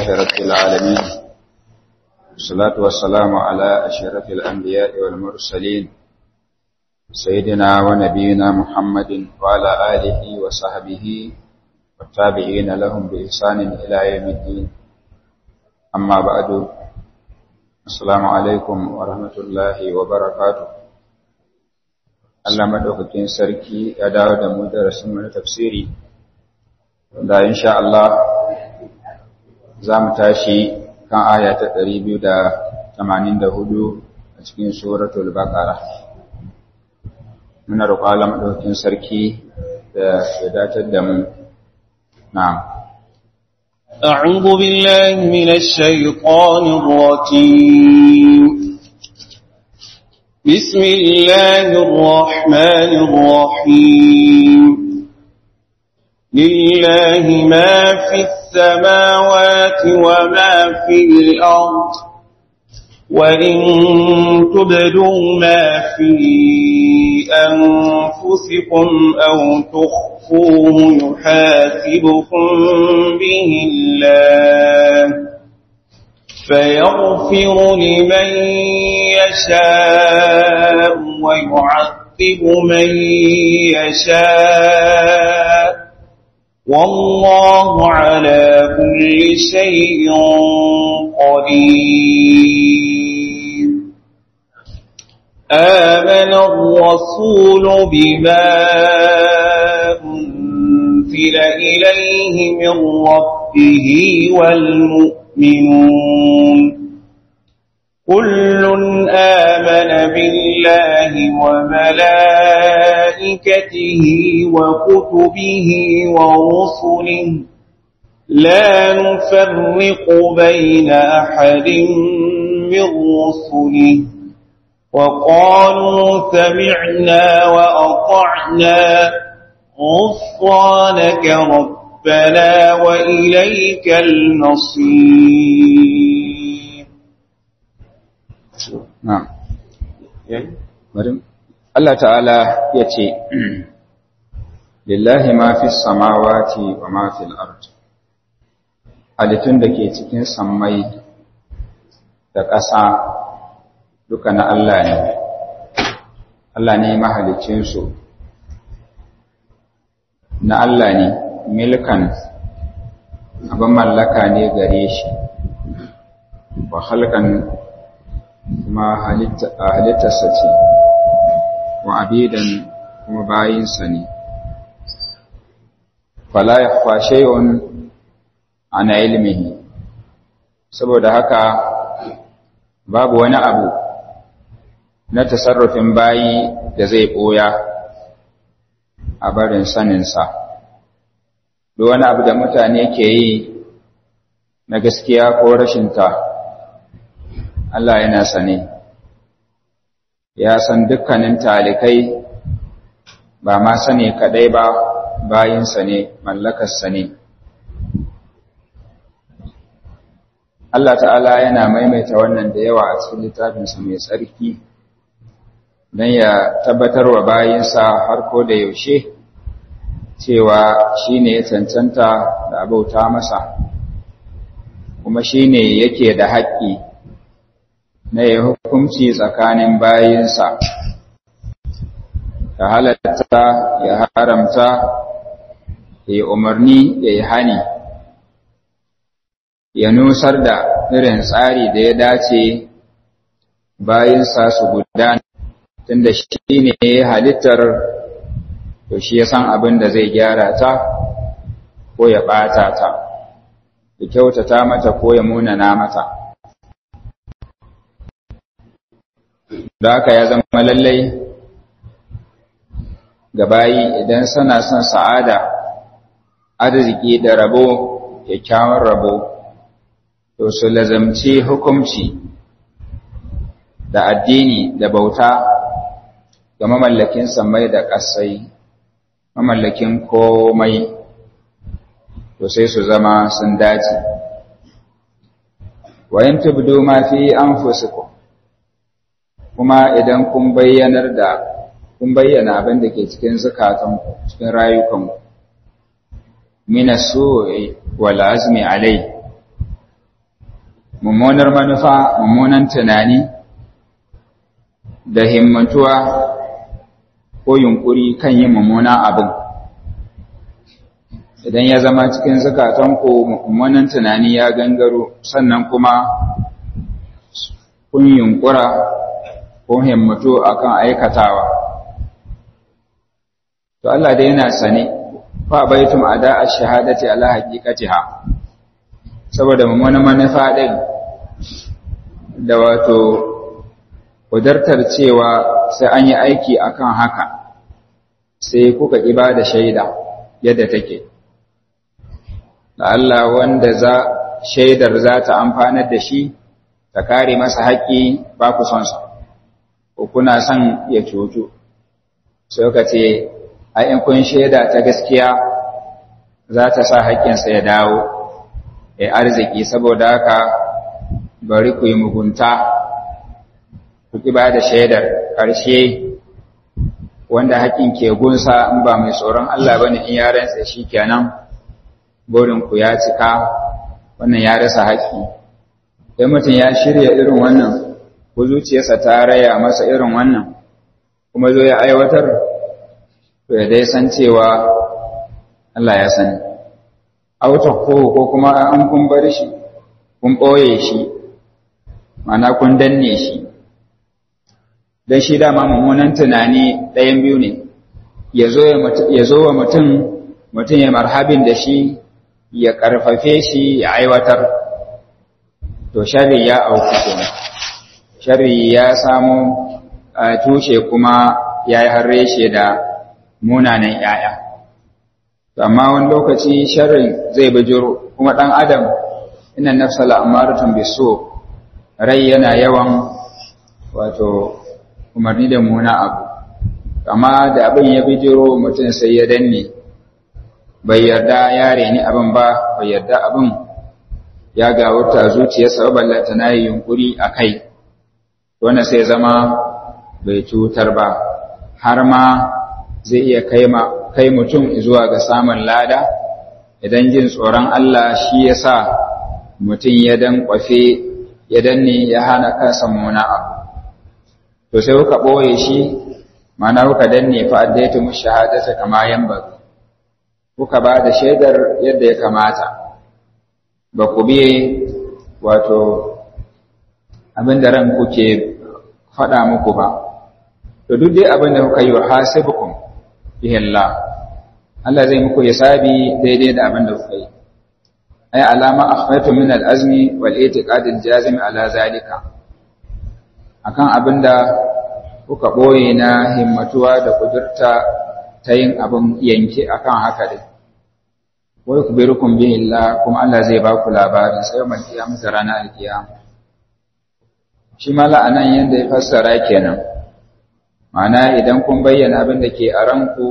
لله رب العالمين والصلاة والسلام على أشرف الأنبياء والمرسلين سيدنا ونبينا محمد وعلى آله وصحبه والتابعين لهم بإحسان إلى يوم الدين أما بعد السلام عليكم ورحمة الله وبركاته Allah madaukakin sarki ya dawo da mu darasin mu na tafsiri da insha Allah za mu tashi kan aya ta 284 a cikin suratul baqara muna roƙon Allah madaukakin sarki da ya datar da mu na'am أعوذ بالله من الشيطان الرجيم بسم الله الرحمن الرحيم لله ما في السماوات وما في الأرض وإن تبدوا ما في أنفسكم أو تخفوه يحاسبكم به الله فيغفر لمن يشاء ويعذب من يشاء والله على كل شيء قدير آمن الرسول بما أنزل إليه من ربه والمؤمنون كل آمن بالله وملائكته وكتبه ورسله لا نفرق بين أحد من رسله وقالوا سمعنا وأطعنا غفرانك ربنا وإليك المصير na'am bari Allah ta'ala ya ce lillahi ma fi samawati wa ma fil ard halittun da ke cikin sammai da ƙasa duka na Allah ne Allah ne mahalicinsu na Allah ne milkan abin mallaka ne gare shi wa halkan kuma halittarsa ce wa abidan kuma bayinsa ne fala ya kwashe yawon ana ilmihi saboda haka babu wani abu na tasarrufin bayi da zai ɓoya a barin saninsa duk wani abu da mutane ke yi na gaskiya ko rashinta Allah yana sane ya san dukkanin talikai ba ma sane kadai ba bayinsa ne mallakarsa ne Allah ta'ala yana maimaita wannan da yawa a cikin littafinsa mai tsarki don ya tabbatar wa bayinsa har ko da yaushe cewa shi ne ya cancanta da abauta masa kuma shi ne yake da haƙƙi na ya hukunci tsakanin bayinsa ya halatta ya haramta ya yi umarni ya yi hani ya nusar da irin tsari da ya dace bayinsa su gudana tunda shi ne ya halittar to shi ya san abin da zai gyara ta ko ya ɓata ta ya kyautata mata ko ya munana mata da haka ya zama lallai ga bayi idan suna son sa'ada arziki da rabo kyakkyawan rabo to su lazamci hukumci da addini da bauta ga mamallakin samai da ƙasai mamallakin komai to sai su zama sun dace wayan tubdu ma fi anfusikum kuma idan kun bayyanar da kun bayyana abin da ke cikin zukatanku cikin rayukanku mina su'i wal azmi alai mummunar manufa mummunan tunani da himmantuwa ko yunkuri kan yin mummunan abin idan ya zama cikin zukatanku mummunan tunani ya gangaro sannan kuma kun yunkura ko himmatu akan aikatawa to Allah dai yana sane fa baitum ada ash-shahadati ala haqiqatiha saboda mummunan manufa din da wato kudartar cewa sai an yi aiki akan haka sai kuka ƙiba da shaida yadda take da Allah wanda za shaidar za ta amfanar da shi ta kare masa haƙƙi ba ku son sa ko kuna son ya cutu sai ka ce ai in kun shaida ta gaskiya za ta sa haƙƙinsa ya dawo ya arziki saboda haka bari ku yi mugunta ku ki ba da shaidar ƙarshe wanda haƙƙin ke gunsa in ba mai tsoron Allah bane in ya rantsa shi kenan burin ku ya cika wannan ya rasa haƙƙi idan mutum ya shirya irin wannan ko zuciyarsa ta raya masa irin wannan kuma zo ya aiwatar to ya dai san cewa Allah ya sani auta ko ko kuma an kun bar shi kun ɓoye shi mana kun danne shi don shi dama mummunan tunani ɗayan biyu ne ya zo wa mutum mutum ya marhabin da shi ya ƙarfafe shi ya aiwatar to shari ya auku kenan shari ya samu tushe kuma ya yi harre shi da munanan ‘ya'ya amma wani lokaci sharrin zai bijiro kuma ɗan adam ina nafsa la'amaratun biso rai yana yawan wato umarni da muna abu amma da abin ya bijiro mutum sai ya danne bai yarda ya reni abin ba bai yarda abin ya gawurta zuciyarsa ba ballanta na yi yunkuri a kai wanda sai zama bai cutar ba har ma zai iya kai mutum zuwa ga samun lada idan jin tsoron Allah shi ya sa mutum ya dan kwafe ya danne ya hana kansa muna abu to sai kuka ɓoye shi mana kuka danne fa addaitu mu shahadata kama yamba kuka ba da shaidar yadda ya kamata ba ku biye wato abin da ran kuke faɗa muku ba to duk dai abin da kuka yi wa hasibukum bihi Allah Allah zai muku hisabi daidai da abin da kuka yi ay alama akhfatu min al-azmi wal i'tiqad al-jazim ala zalika akan abinda kuka ɓoye na himmatuwa da kudurta ta yin abin yanke akan haka dai wai ku bi rukun bihin la kuma Allah zai ba ku labarin sai mai kiyama da ranar alkiyama shi ma la'anan yadda ya fassara kenan ma'ana idan kun bayyana abin da ke a ranku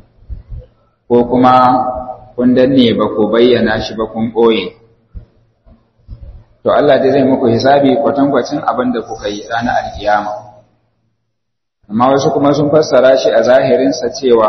ko kuma kun danne ba ku bayyana shi ba kun ɓoye to Allah dai zai muku hisabi kwatankwacin abin da kuka yi ranar alkiyama amma wasu kuma sun fassara shi a zahirinsa cewa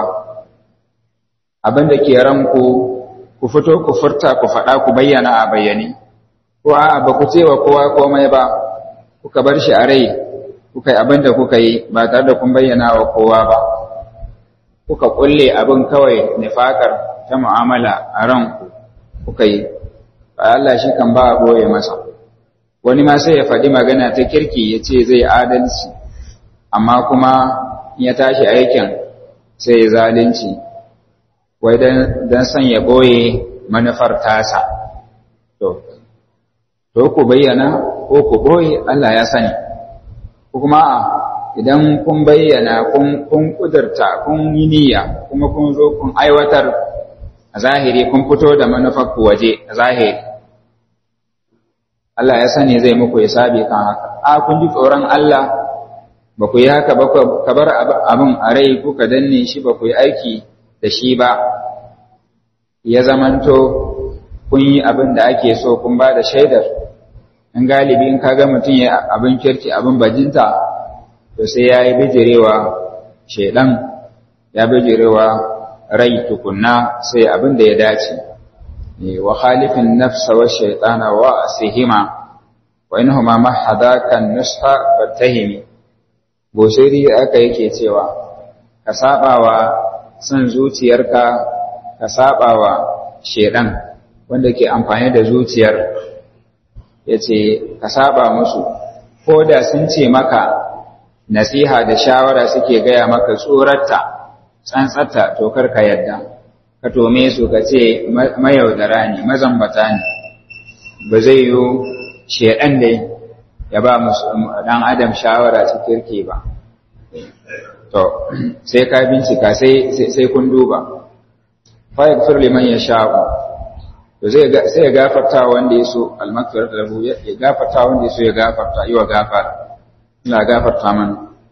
abin da ke ranku ku fito ku furta ku faɗa ku bayyana a bayyane ko a ba ku cewa kowa komai ba kuka bar shi a rai kuka yi abin da kuka yi ba tare da kun bayyana wa kowa ba kuka kulle abin kawai nifakar ta mu'amala a ranku kuka yi Allah shi kan ba a boye masa wani ma sai ya faɗi magana ta kirki ya ce zai adalci amma kuma ya tashi aikin sai ya zalunci wai don son ya boye manufar tasa to to ku bayyana ko ku boye Allah ya sani ko kuma idan kun bayyana kun kun kudurta kun yi niyya kuma kun zo kun aiwatar a zahiri kun fito da manufar ku waje a zahiri Allah ya sani zai muku hisabi kan haka a kun ji tsoron Allah ba ku yi haka ba ka bar abin a rai kuka danne shi ba ku yi aiki da shi ba ya zamanto kun yi abin da ake so kun ba da shaidar in galibi in kaga mutum ya abin kirki abin bajinta to sai ya yi bijirewa shaidan ya bijirewa rai tukunna sai abin da ya dace wa khalifin nafsa wa shaitana wa asihima wa inhuma mahadakan nusha fatahimi goshiri aka yake cewa ka sabawa son zuciyarka ka sabawa shedan wanda ke amfani da zuciyar yace ka saba musu ko da sun ce maka nasiha da shawara suke gaya maka tsorata tsantsata to kar ka yadda ka tome su ka ce mayaudara ne mazambata ne ba zai yi shedan dai ya ba dan adam shawara ta kirki ba to sai ka bincika sai sai kun duba fa yaghfir liman yasha'u to zai sai ya gafarta wanda yaso al-maghfiratu lahu ya gafarta wanda yaso ya gafarta yi wa gafara ina gafarta mana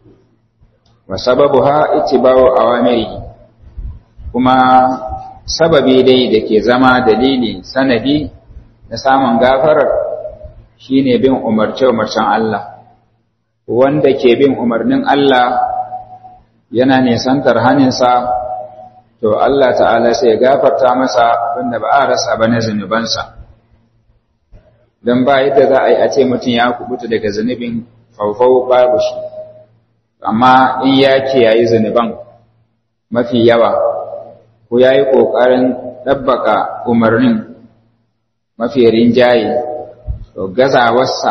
wa sababuha ittiba'u awamiri kuma sababi dai da ke zama dalili sanadi na samun gafarar shine bin umarce-umarcen Allah wanda ke bin umarnin Allah yana nisantar haninsa to Allah ta'ala sai ya gafarta masa abinda ba a rasa ba na zunubansa don ba yadda za a yi a ce mutum ya kubuta daga zunubin faufau babu shi amma in ya kiyayi zunuban mafi yawa ko ya yi ƙoƙarin ɗabbaka umarnin mafi rinjaye to gazawarsa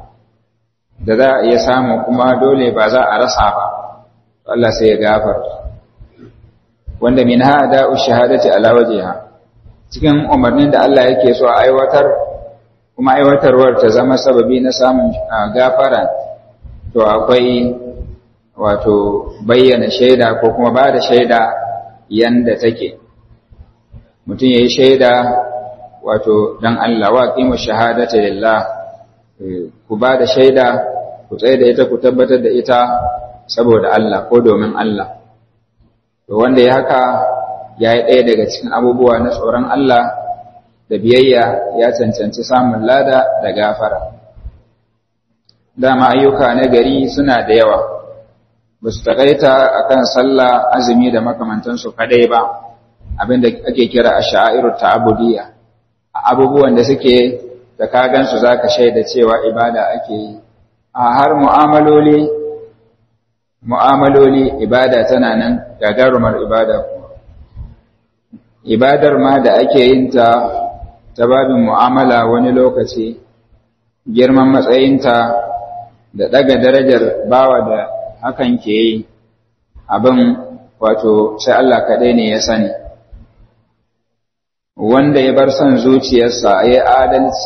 da za a iya samu kuma dole ba za a rasa ba Allah sai ya gafarta wanda min hada ushahadati ala wajhiha cikin umarnin da Allah yake so a aiwatar kuma aiwatarwar ta zama sababi na samun gafara to akwai wato bayyana shaida ko kuma ba da shaida yanda take mutum yayi shaida wato dan Allah wa qimu shahadata lillah ku ba da shaida ku tsaye da ita ku tabbatar da ita saboda Allah ko domin Allah to wanda ya haka ya yi ɗaya daga cikin abubuwa na tsoron Allah da biyayya ya cancanci samun lada da gafara dama ayyuka na gari suna da yawa ba su taƙaita a kan sallah azumi da makamantansu kadai ba abinda ake kira a sha'iru ta'abudiyya abubuwan da suke da kagansu za ka shaida cewa ibada ake yi a har mu'amaloli mu'amaloli ibada tana nan gagarumar ibada kuma ibadar ma da ake yin ta ta babin mu'amala wani lokaci girman matsayinta da daga darajar bawa da hakan ke yi abin wato sai Allah kaɗai ne ya sani wanda ya bar son zuciyarsa ya adalci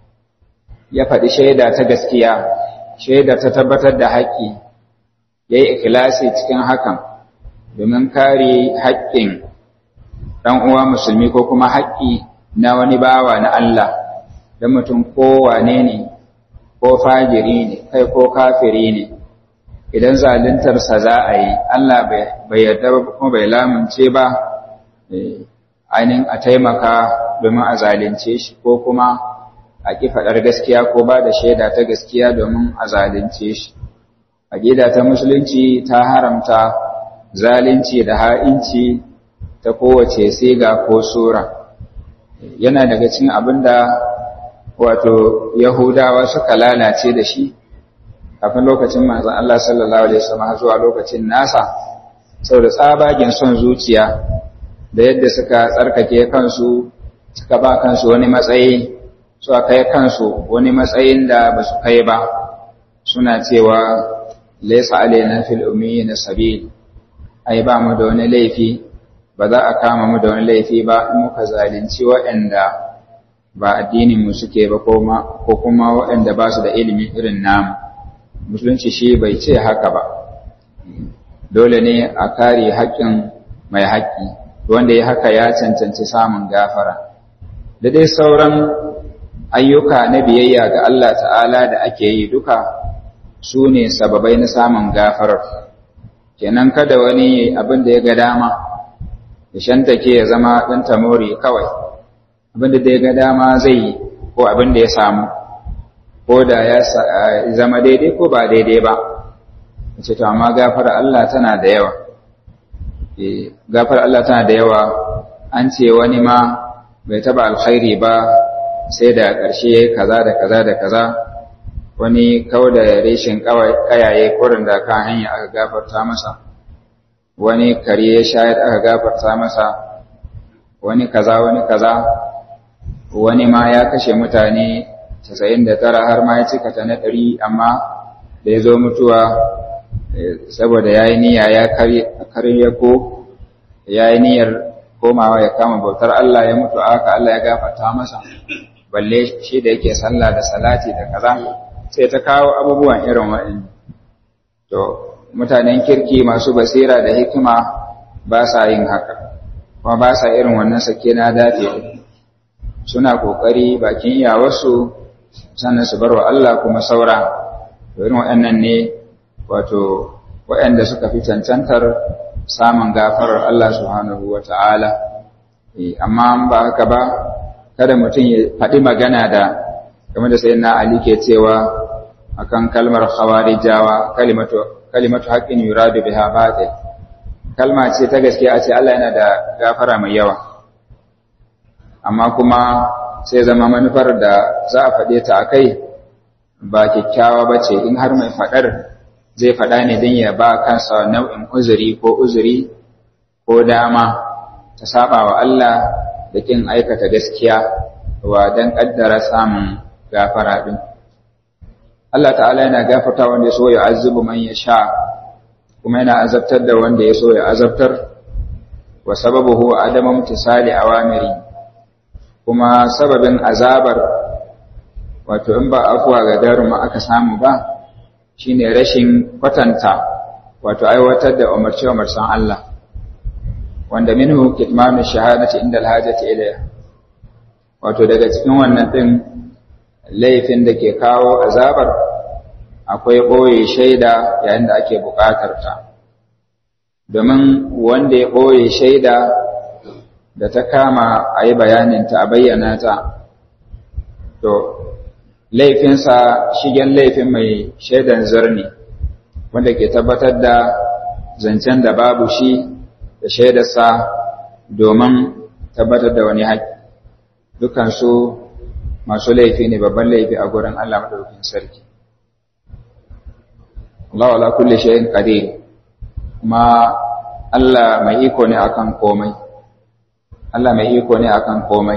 ya faɗi shaida ta gaskiya shaida ta tabbatar da haƙƙi ya yi ikilasi cikin hakan domin kare haƙƙin ɗan uwa musulmi ko kuma haƙƙi na wani bawa na Allah da mutum kowane ne ko fajiri ne kai ko kafiri ne idan zaluntarsa za a yi Allah bai yarda ba kuma bai lamunce ba ainihin a taimaka domin a zalunce shi ko kuma a ƙi faɗar gaskiya ko ba da shaida ta gaskiya domin a zalunce shi aƙida ta musulunci ta haramta zalunci da ha'inci ta kowace siga ko sura yana daga cikin abin da wato yahudawa suka lalace da shi kafin lokacin manzon Allah sallallahu alaihi wasallam zuwa lokacin nasa saboda tsabagen son zuciya da yadda suka tsarkake kansu suka ba kansu wani matsayi suka kai kansu wani matsayin da ba su kai ba suna cewa laisa alaina fil ummiyina sabil ai ba mu da wani laifi ba za a kama mu da wani laifi ba in muka zalunci waɗanda ba addinin mu suke ba ko kuma waɗanda ba su da ilimi irin namu musulunci shi bai ce haka ba dole ne a kare haƙƙin mai haƙƙi wanda ya haka ya cancanci samun gafara da dai sauran ayyuka na biyayya ga Allah ta'ala da ake yi duka su ne sababai na samun gafarar kenan kada wani abin da ya ga dama ya shantake ya zama ɗan tamori kawai abin da ya ga dama zai yi ko abin da ya samu ko da ya zama daidai ko ba daidai ba ce to amma gafar Allah tana da yawa gafar Allah tana da yawa an ce wani ma bai taba alkhairi ba sai da ƙarshe kaza da kaza da kaza wani kawo da reshin kayaye kurin da kan hanya aka gafarta masa wani kare ya shayar aka gafarta masa wani kaza wani kaza wani ma ya kashe mutane 99 har ma ya cika ta na 100 amma da ya zo mutuwa saboda ya yi niyya ya karye ko ya yi niyyar komawa ya kama bautar Allah ya mutu aka Allah ya gafarta masa balle shi da yake sallah da salati da kaza sai ta kawo abubuwan irin waɗanda to mutanen kirki masu basira da hikima ba sa yin haka kuma ba sa irin wannan sake na dace suna kokari bakin iyawarsu sannan su barwa Allah kuma saura irin waɗannan ne wato waɗanda suka fi cancantar samun gafarar Allah subhanahu wata'ala amma ba haka ba kada mutum ya faɗi magana da game da sayyidina Ali ke cewa akan kalmar khawarijawa kalimatu kalimatu haqqin yuradu biha batil kalma ce ta gaskiya a ce Allah yana da gafara mai yawa amma kuma sai zama manufar da za a faɗe ta akai ba kyakkyawa ba ce in har mai faɗar zai faɗa ne don ya ba kansa nau'in uzuri ko uzuri ko dama ta saba wa Allah da kin aikata gaskiya wa don ƙaddara samun gafara ɗin. Allah ta'ala yana gafarta wanda ya so ya azubu man ya sha kuma yana azabtar da wanda ya so ya azabtar wa sababuhu adama mutisali awamiri kuma sababin azabar wato in ba afuwa ga daruma aka samu ba shine rashin kwatanta wato aiwatar da umarce umarsan Allah wanda minhu kitmanu shahadati inda alhajati ilayha wato daga cikin wannan din laifin da ke kawo azabar akwai ɓoye shaida yayin da ake buƙatar ta domin wanda ya ɓoye shaida da ta kama a yi bayaninta a bayyana ta to laifinsa shigen laifin mai shaidan zarni wanda ke tabbatar da zancen da babu shi da shaidarsa domin tabbatar da wani haƙƙi dukansu masu laifi ne babban laifi a gurin Allah madaukakin sarki Allah wala kulli shay'in qadir kuma Allah mai iko ne akan komai Allah mai iko ne akan komai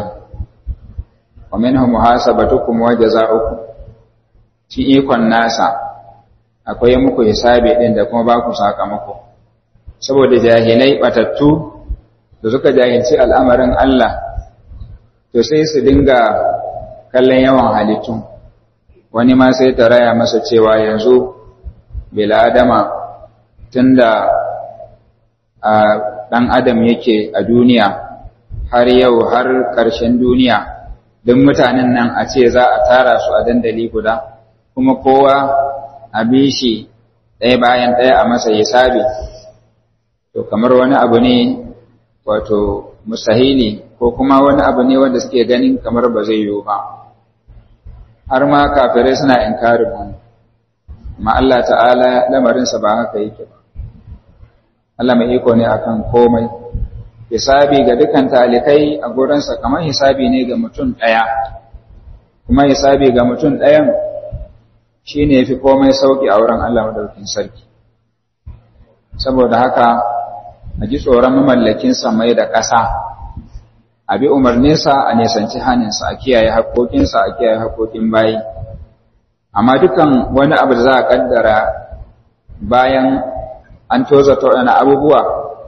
wa minhum muhasabatukum wa jazaa'ukum shi ikon nasa akwai muku hisabi din da kuma ba ku sakamako saboda jahilai batattu da suka jahilci al'amarin Allah to sai su dinga kallon yawan halittu wani ma sai ta raya masa cewa yanzu bil'adama tunda a ɗan adam yake a duniya har yau har ƙarshen duniya don mutanen nan a ce za a tara su a dandali guda kuma kowa a bi shi ɗaya bayan ɗaya a masa hisabi to kamar wani abu ne wato musahili ko kuma wani abu ne wanda suke ganin kamar ba zai yiwu ba har ma kafirai suna inkarin wani amma Allah ta'ala lamarinsa ba haka yake ba Allah mai iko ne akan komai hisabi ga dukan talikai a gurinsa kamar hisabi ne ga mutum ɗaya kuma hisabi ga mutum ɗayan shi ne fi komai sauƙi a wurin Allah madaukin sarki saboda haka a ji tsoron mamallakin samai da ƙasa a bi umarninsa a nisanci haninsa a kiyaye haƙoƙinsa a kiyaye haƙoƙin bayi amma dukan wani abu da za a ƙaddara bayan an toza waɗannan abubuwa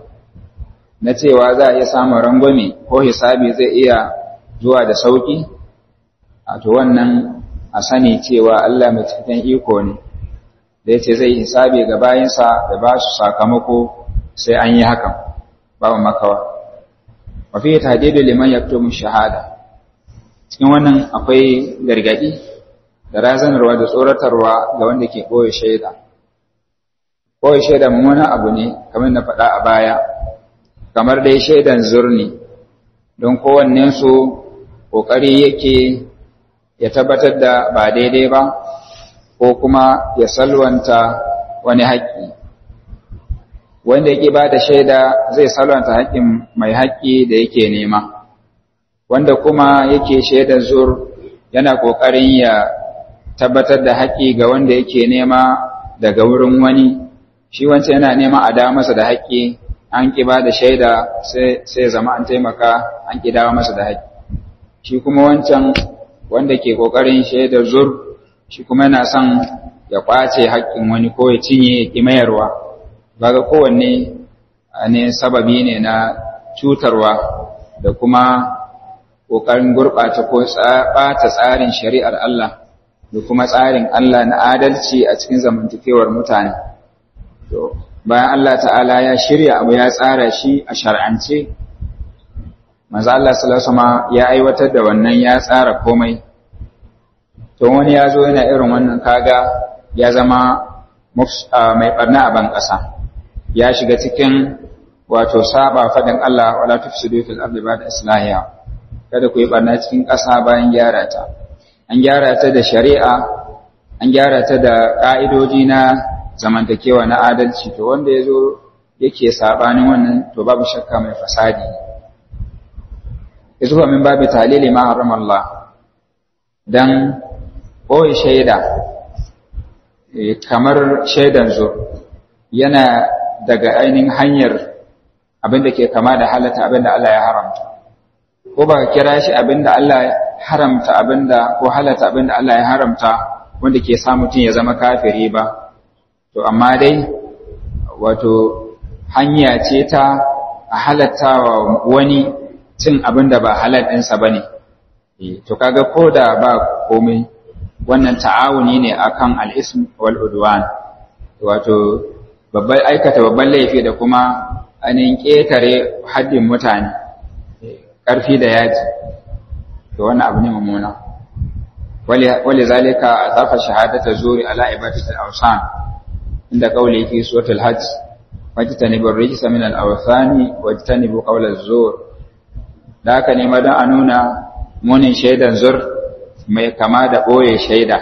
na cewa za a iya samun rangwame ko hisabi zai iya zuwa da sauƙi a to wannan a sani cewa Allah mai cikin iko ne da ya ce zai hisabi ga bayansa da ba su sakamako sai an yi hakan babu makawa wafi tahdidu liman yaktumu shahada cikin wannan akwai gargadi da razanarwa da tsoratarwa ga wanda ke koyi shaida koyi shaida mummunan abu ne kamar na faɗa a baya kamar dai shaidan zurni don kowannen su kokari yake ya tabbatar da ba daidai ba ko kuma ya salwanta wani haƙƙi wanda yake ba da shaida zai salwanta haƙƙin mai haƙƙi da yake nema wanda kuma yake shaidar zur yana ƙoƙarin ya tabbatar da haƙƙi ga wanda yake nema daga wurin wani shi wancan yana nema a dawo masa da haƙƙi an ƙi ba da shaida sai zama an taimaka an ƙi dawo masa da haƙƙi shi kuma wancan wanda ke ƙoƙarin shaidar zur shi kuma yana son ya ƙwace haƙƙin wani ko ya cinye ya ƙi mayarwa baga kowanne ne sababi ne na cutarwa da kuma ƙoƙarin gurɓata ko ɓata tsarin shari'ar Allah da kuma tsarin Allah na adalci a cikin zamantakewar mutane. To, bayan Allah ta'ala ya shirya abu ya tsara shi a shar'ance, maza Allah salasama ya aiwatar da wannan ya tsara komai. To, wani ya zo yana irin wannan kaga ya zama mai ɓarna a ban ƙasa, ya shiga cikin wato saba faɗin Allah wala tufsidu fil ardi ba'da islahiha kada ku yi barna cikin ƙasa bayan gyara ta an gyara ta da shari'a an gyara ta da ƙa'idoji na zamantakewa na adalci to wanda ya zo yake saɓanin wannan to babu shakka mai fasadi izuwa min babu talili ma haram Allah dan ɓoye shaida kamar shaidan zo yana daga ainihin hanyar abin da ke kama da halatta abin da Allah ya haramta ko ba ka kira shi abin da Allah ya haramta abin da ko halatta abin da Allah ya haramta wanda ke sa mutum ya zama kafiri ba to amma dai wato hanya ce ta a halatta wa wani cin abin da ba halal ɗinsa ba ne to kaga ko da ba komai wannan ta'awuni ne akan al'ism wal udwan wato babban aikata babban laifi da kuma ainihin ƙetare haddin mutane ƙarfi da yaji to wannan abu ne mummuna wale zalika a zafa shahadata zuri ala ibadatul awsan inda kauli fi suratul hajj wajtanibu rijsa min al-awthani wajtanibu qawla az-zur da haka ne madan a nuna munin shaidan zur mai kama da boye shaida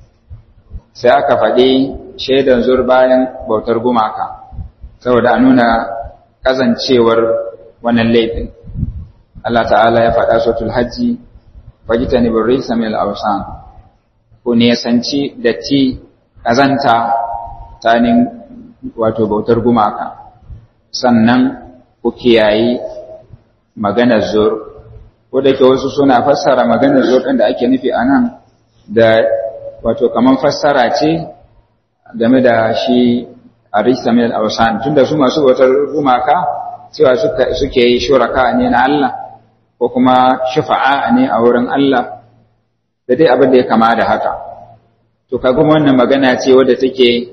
sai aka faɗi shaidan zur bayan bautar gumaka saboda a nuna kazancewar wannan laifin Allah ta'ala ya faɗa suratul hajji wajitani birrisa min al-awsan ku ne sanci datti kazanta tanin wato bautar gumaka sannan ku kiyayi maganar zur ko da ke wasu suna fassara maganar zur ɗin da ake nufi a nan da wato kaman fassara ce game da shi a rista min al-awsan tunda su masu bautar gumaka cewa suke yi shuraka ne na Allah ko kuma shufa'a ne a wurin Allah da dai abin da ya kama da haka to kaga wannan magana ce wadda take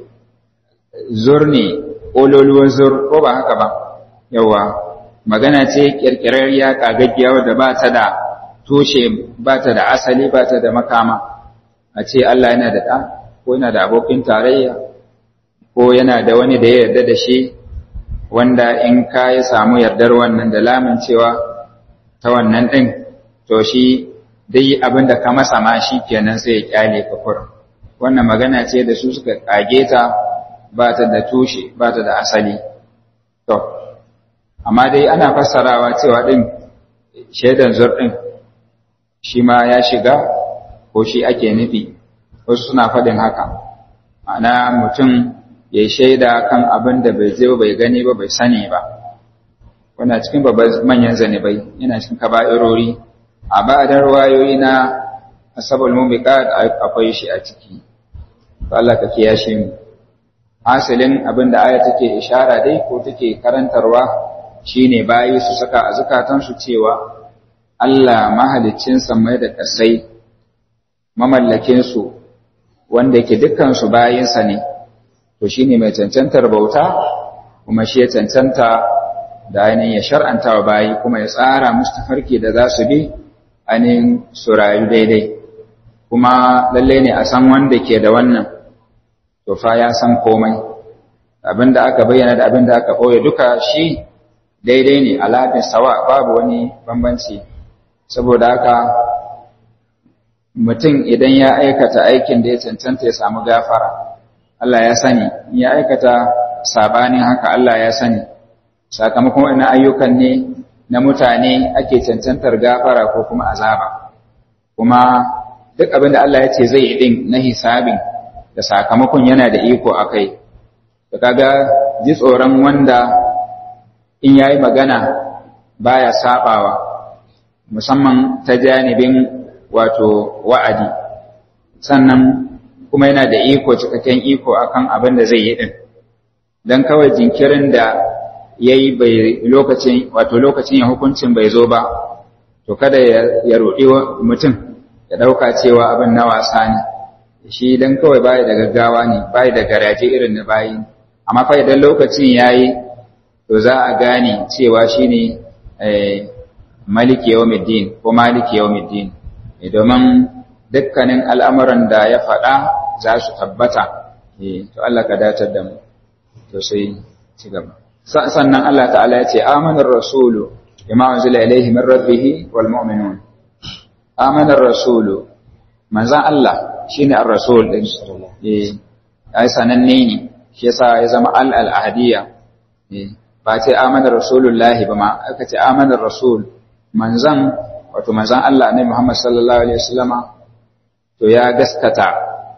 zurni ololuwar zur ko ba haka ba yawa magana ce kirkirarriya kagaggiya wadda ba ta da tushe ba ta da asali ba ta da makama a ce Allah yana da ɗa ko yana da abokin tarayya ko yana da wani da ya yarda da shi wanda in ka ya samu yardar wannan da lamun cewa ta wannan ɗin to shi dai abin da ka masa ma shi kenan sai ya kyale ka kur wannan magana ce da su suka kage ta ba ta da tushe ba ta da asali to amma dai ana fassarawa cewa ɗin shaidan zur ɗin shi ma ya shiga ko shi ake nufi wasu suna faɗin haka ma'ana mutum ya yi shaida kan abin da bai je bai gani ba bai sani ba wannan cikin babban manyan zanibai yana cikin kaba'irori a ba'adar wayoyi na asabul mubiqat akwai shi a ciki to Allah ka kiyashe mu asalin abin da aya take ishara dai ko take karantarwa shine bayi su saka a zukatansu cewa Allah mahaliccin samai da ƙasai mamallakin su wanda yake dukkan su bayinsa ne to shine mai cancantar bauta kuma shi ya cancanta da ainihin ya shar'anta wa bayi kuma ya tsara musu tafarki da za su bi ainihin su rayu daidai kuma lalle ne a san wanda ke da wannan to fa ya san komai abinda aka bayyana da abinda aka ɓoye duka shi daidai ne alafin sawa babu wani bambanci saboda haka mutum idan ya aikata aikin da ya cancanta ya samu gafara Allah ya sani ya aikata sabanin haka Allah ya sani sakamakon wannan ayyukan ne na mutane ake cancantar gafara ko kuma azaba kuma duk abin da Allah ya ce zai yi din na hisabin da sakamakon yana da iko a kai da kaga ji tsoron wanda in yayi magana baya sabawa musamman ta janibin wato wa'adi sannan kuma yana da iko cikakken iko akan abin da zai yi din dan kawai jinkirin da yayi bai lokacin wato lokacin ya hukuncin bai zo ba to kada ya roɗi mutum ya ɗauka cewa abin na wasa ne shi dan kawai bai da gaggawa ne bai da garaje irin na bayi amma fa idan lokacin yayi to za a gane cewa shine maliki yawmiddin ko maliki yawmiddin domin dukkanin al'amuran da ya faɗa za su tabbata to Allah ka datar da mu to sai ci gaba sannan Allah ta'ala ya ce amanar rasulu bima unzila ilayhi min rabbih wal mu'minun amanar rasulu manzan Allah shine ar-rasul din eh ai sananne ne shi yasa ya zama al al ahadiyya eh ba ce amanar rasulullahi ba ma aka ce amanar rasul manzan wato manzan Allah ne Muhammad sallallahu alaihi wasallama to ya gaskata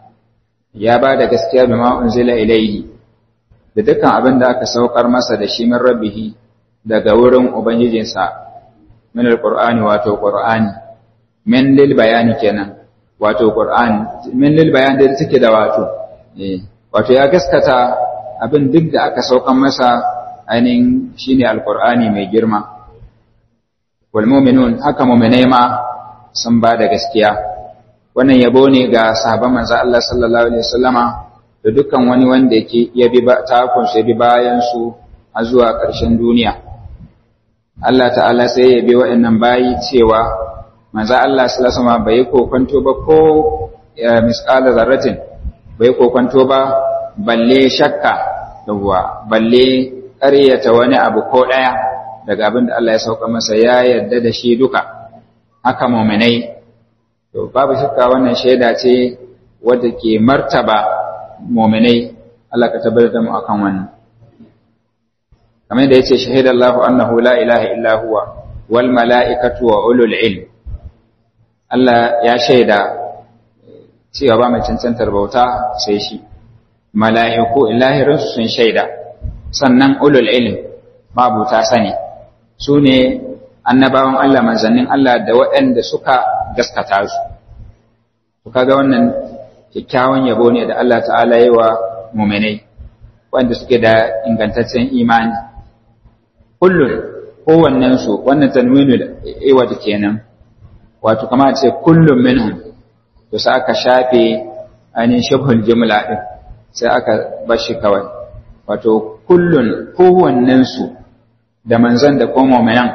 ya ba da gaskiya bima unzila ilayhi da dukkan abin da aka saukar masa da shi min rabbihi daga wurin ubangijinsa min alqur'ani wato qur'ani min lil bayani kenan wato qur'ani min lil bayani da take da wato eh wato ya gaskata abin duk da aka saukar masa ainihin shine alqur'ani mai girma wal mu'minun haka mu'minai ma sun ba da gaskiya wannan yabo ne ga sahabban manzo Allah sallallahu alaihi wasallama da dukkan wani wanda yake ya bi takun shi bi bayan su a zuwa ƙarshen duniya Allah ta'ala sai ya bi wa'annan bayi cewa manzo Allah sallallahu alaihi wasallama bai kokonto ba ko misqala zarratin bai kokonto ba balle shakka yawwa balle ƙaryata wani abu ko ɗaya daga abin da Allah ya sauka masa ya yarda da shi duka haka muminai to babu shakka wannan shaida ce wadda ke martaba muminai Allah ka tabbatar da mu akan wannan kamar da yace shahidallahu annahu la ilaha illa huwa wal mala'ikatu wa ulul ilm Allah ya shaida cewa ba mai cancantar bauta sai shi mala'iku ilahirinsu sun shaida sannan ulul ilm mabuta sani su ne annabawan Allah manzannin Allah da waɗanda suka gaskata su to kaga wannan kyakkyawan yabo ne da Allah ta'ala yi wa muminai wanda suke da ingantaccen imani kullun kowannen su wannan tanwinul iwad kenan wato kama ce kullum minhum to sai aka shafe ainihin shabhul jumla din sai aka bashi kawai wato kullun kowannen su da manzan da kuma mu'minan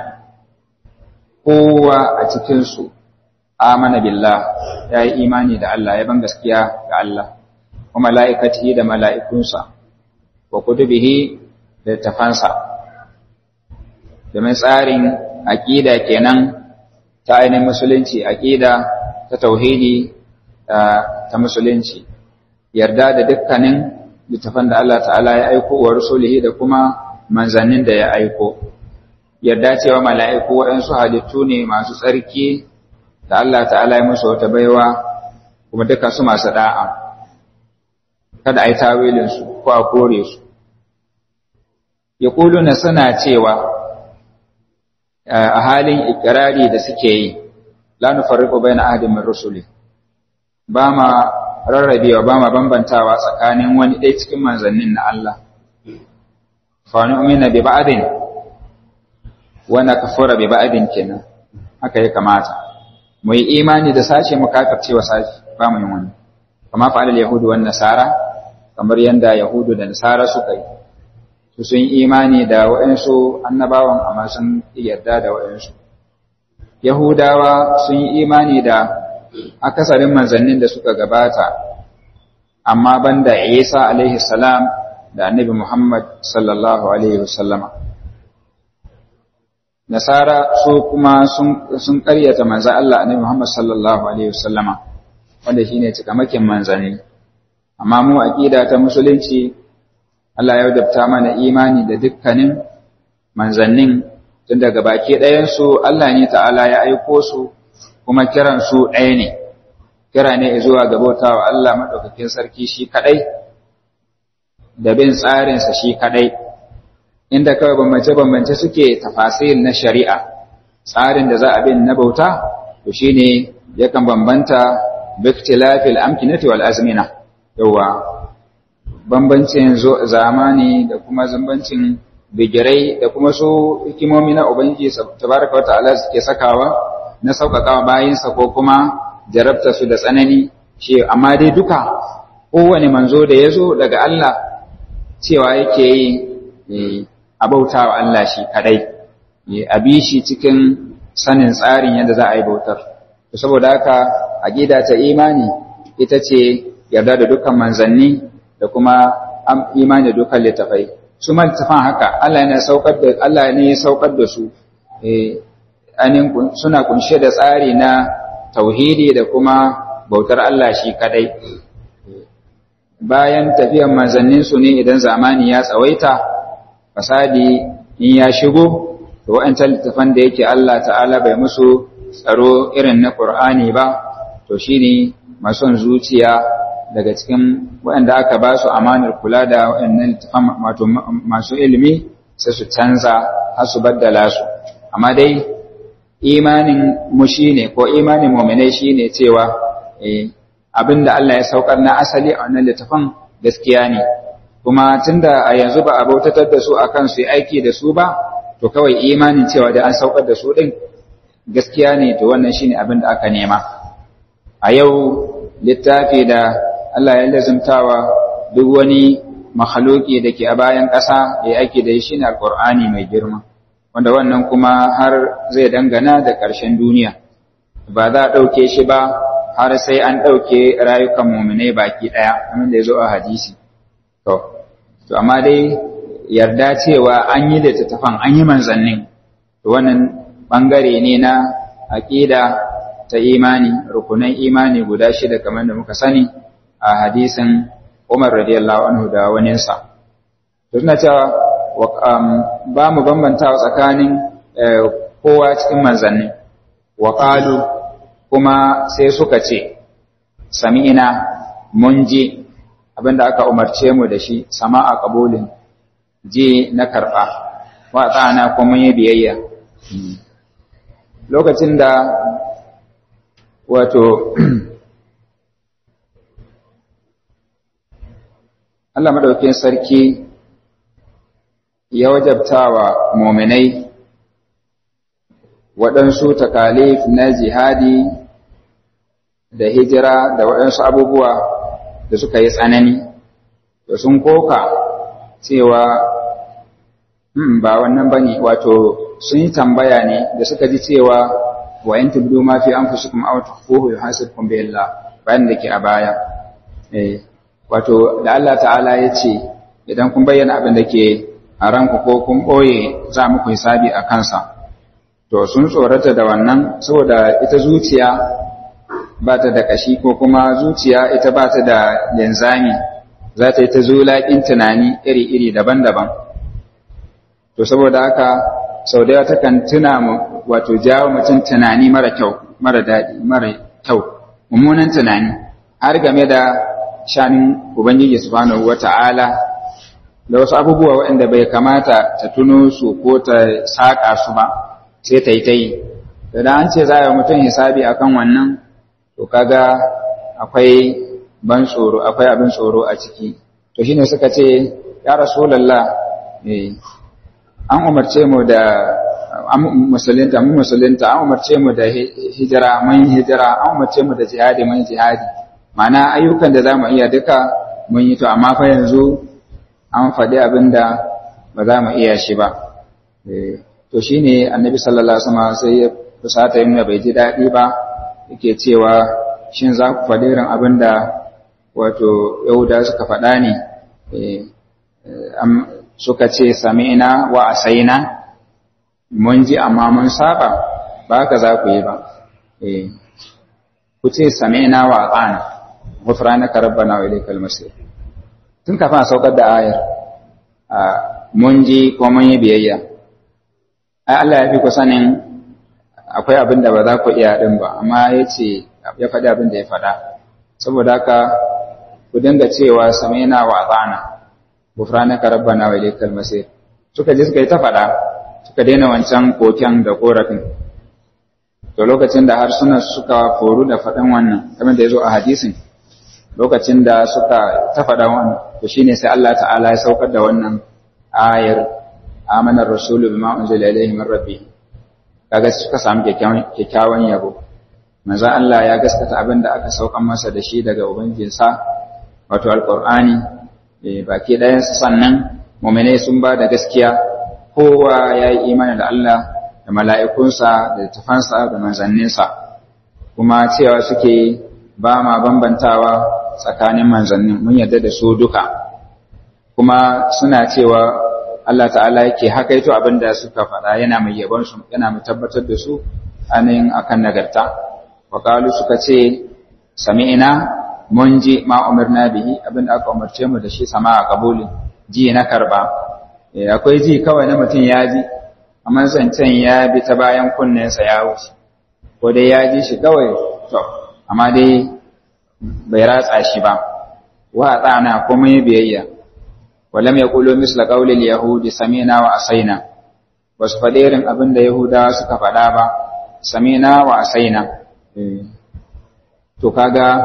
kowa a cikin su amana billah ya yi imani da Allah ya ban gaskiya ga Allah wa mala'ikatihi da mala'ikunsa wa kutubihi da tafansa domin tsarin aƙida kenan ta ainihin musulunci aƙida ta tauhidi ta musulunci yarda da dukkanin littafan da Allah ta'ala ya aiko wa rasulihi da kuma manzannin da ya aiko yarda cewa mala'iku waɗansu halittu ne masu tsarki da Allah ta'ala ya musu wata baiwa kuma duka su masu da'a kada a yi tawilinsu ko a kore su ya na suna cewa a halin ikirari da suke yi la nufarriqu baina ahadin min rusuli ba ma rarrabewa ba ma bambantawa tsakanin wani ɗaya cikin manzannin na Allah fa nu'mina bi ba'din wa nakfura bi ba'din kenan haka ya kamata mu yi imani da sashe mu kafircewa sashe ba mu yin wani kama fa'alal yahudu wan nasara kamar yanda yahudu da nasara suka yi su sun imani da waɗansu annabawan amma sun yarda da waɗansu. Yahudawa sun yi imani da akasarin manzannin da suka gabata, amma banda Isa alaihi salam da annabi Muhammad sallallahu alaihi wasallama. Nasara su kuma sun ƙaryata manza Allah annabi Muhammad sallallahu alaihi wasallama, wanda shine cikamakin manzanni. Amma mu aƙida ta musulunci Allah ya wadabta mana imani da dukkanin manzannin tun daga baki ɗayansu Allah ne ta'ala ya aiko su kuma kiransu ɗaya ne kira ne zuwa ga bautawa Allah madaukakin sarki shi kadai da bin tsarinsa shi kadai inda kawai bambance-bambance suke tafasil na shari'a tsarin da za a bin na bauta to shine yakan bambanta biktilafil amkinati wal azmina yawa bambancin zamani da kuma zambancin bigirai da kuma su hikimomi na ubangiji tabaraka wata'ala suke sakawa na sauƙaƙawa bayinsa ko kuma jarabta su da tsanani shi amma dai duka kowane manzo da ya zo daga Allah cewa yake yi a bauta wa Allah shi kadai a bi shi cikin sanin tsarin yadda za a yi bautar saboda haka aqida ta imani ita ce yarda da dukkan manzanni da kuma imani da dukkan littafai su ma littafan haka Allah ne saukar da Allah ne ya saukar da su eh suna kunshe da tsari na tauhidi da kuma bautar Allah shi kadai bayan tafiyan manzanninsu ne idan zamani ya tsawaita fasadi in ya shigo da wa'ancan littafan da yake Allah ta'ala bai musu tsaro irin na Qur'ani ba to shine mason zuciya daga cikin waɗanda aka ba su amanar kula da waɗannan littafan wato masu ilimi sai su canza har su baddala su amma dai imanin mu shine ko imanin mu'minai shine cewa eh abinda Allah ya saukar na asali a wannan littafin gaskiya ne kuma tunda a yanzu ba a bautatar da su akan su yi aiki da su ba to kawai imanin cewa da an saukar da su din gaskiya ne to wannan shine abin da aka nema a yau littafi da Allah ya lazumtawa duk wani makhluki da ke a bayan ƙasa ya aiki da shi ne alƙur'ani mai girma wanda wannan kuma har zai dangana da ƙarshen duniya ba za a ɗauke shi ba har sai an ɗauke rayukan muminai baki ɗaya kamar da ya zo a hadisi to to amma dai yarda cewa an yi littattafan an yi manzannin to wannan ɓangare ne na aƙida ta imani rukunan imani guda shida kamar da muka sani a hadisin Umar radiyallahu anhu da waninsa to suna cewa ba mu bambantawa tsakanin kowa cikin manzanni wa qalu kuma sai suka ce sami'ina mun ji abinda aka umarce mu da shi sama'a qabulin ji na karba wa tsana kuma yi biyayya lokacin da wato Allah madaukakin sarki ya wajabtawa muminai waɗansu takalif na jihadi da hijira da waɗansu abubuwa da suka yi tsanani da sun koka cewa ba wannan bane wato sun yi tambaya ne da suka ji cewa wa in tubdu ma fi anfusikum aw tukhfuhu yuhasibkum bi Allah bayan da ke a baya eh wato da Allah ta'ala ya ce idan kun bayyana abin da ke a ranku ko kun boye za muku hisabi a kansa to sun tsorata da wannan saboda ita zuciya ba ta da kashi ko kuma zuciya ita ba ta da linzami za ta yi ta zulaƙin tunani iri-iri daban-daban to saboda haka sau da ta kan tuna wato jawo mutum tunani mara kyau mara daɗi mara kyau mummunan tunani har game da shanin ubangiji subhanahu wata'ala da wasu abubuwa waɗanda bai kamata ta tuno su ko ta saƙa su ba sai ta yi ta yi da an ce za a yi mutum hisabi akan wannan to kaga akwai ban tsoro akwai abin tsoro a ciki to shine suka ce ya rasulallah an umarce mu da musulunta mun musulunta an umarce mu da hijira mun hijira an umarce mu da jihadi mun jihadi ma'ana ayyukan da zamu iya duka mun yi to amma fa yanzu an faɗi abin da ba za mu iya shi ba to shine annabi sallallahu alaihi wasallam sai ya fusata yin bai ji daɗi ba yake cewa shin za ku faɗi irin abin da wato yahuda suka faɗa ne suka ce sami'na wa asaina mun ji amma mun saba ba haka za ku yi ba ku ce sami'na wa ata'na ghufranaka rabbana wa ilaykal masir tun kafin a saukar da ayar mun ji ko mun yi biyayya ai Allah ya fi ku sanin akwai abin da ba za ku iya din ba amma ya ce ya faɗi abin da ya faɗa saboda haka ku dinga cewa samaina wa ata'na gufranaka rabbana wa ilaykal masir suka je suka yi ta faɗa suka daina wancan koken da korafin to lokacin da harsunan suka foru da faɗin wannan kamar da ya zo a hadisin lokacin da suka ta faɗa wannan to shine sai Allah ta'ala ya saukar da wannan ayar amanar rasulu bima unzila ilayhi min rabbi kaga suka samu kyakkyawan yabo manzo Allah ya gaskata abin da aka saukar masa da shi daga ubangijinsa wato alqur'ani baki ɗayan sannan mu'minai sun ba da gaskiya kowa ya yi imani da Allah da mala'ikunsa da tafansa da manzanninsa kuma cewa suke ba ma bambantawa tsakanin manzannin mun yarda da su duka kuma suna cewa Allah ta'ala yake hakaito abin da suka faɗa yana mai yabon su yana mai tabbatar da su anin akan nagarta wa suka ce sami'ina mun ji ma umarna bihi abin da aka umarce mu da shi sama a kabuli ji na karba akwai ji kawai na mutum ya ji amma zancen ya bi ta bayan kunnensa ya wuce ko dai ya ji shi kawai to amma dai bai ratsa shi ba wa tsana kuma yi biyayya walam yaqulu misla qawli al-yahudi samina wa asaina basu faɗi irin abin da yahudawa suka faɗa ba samina wa asaina to kaga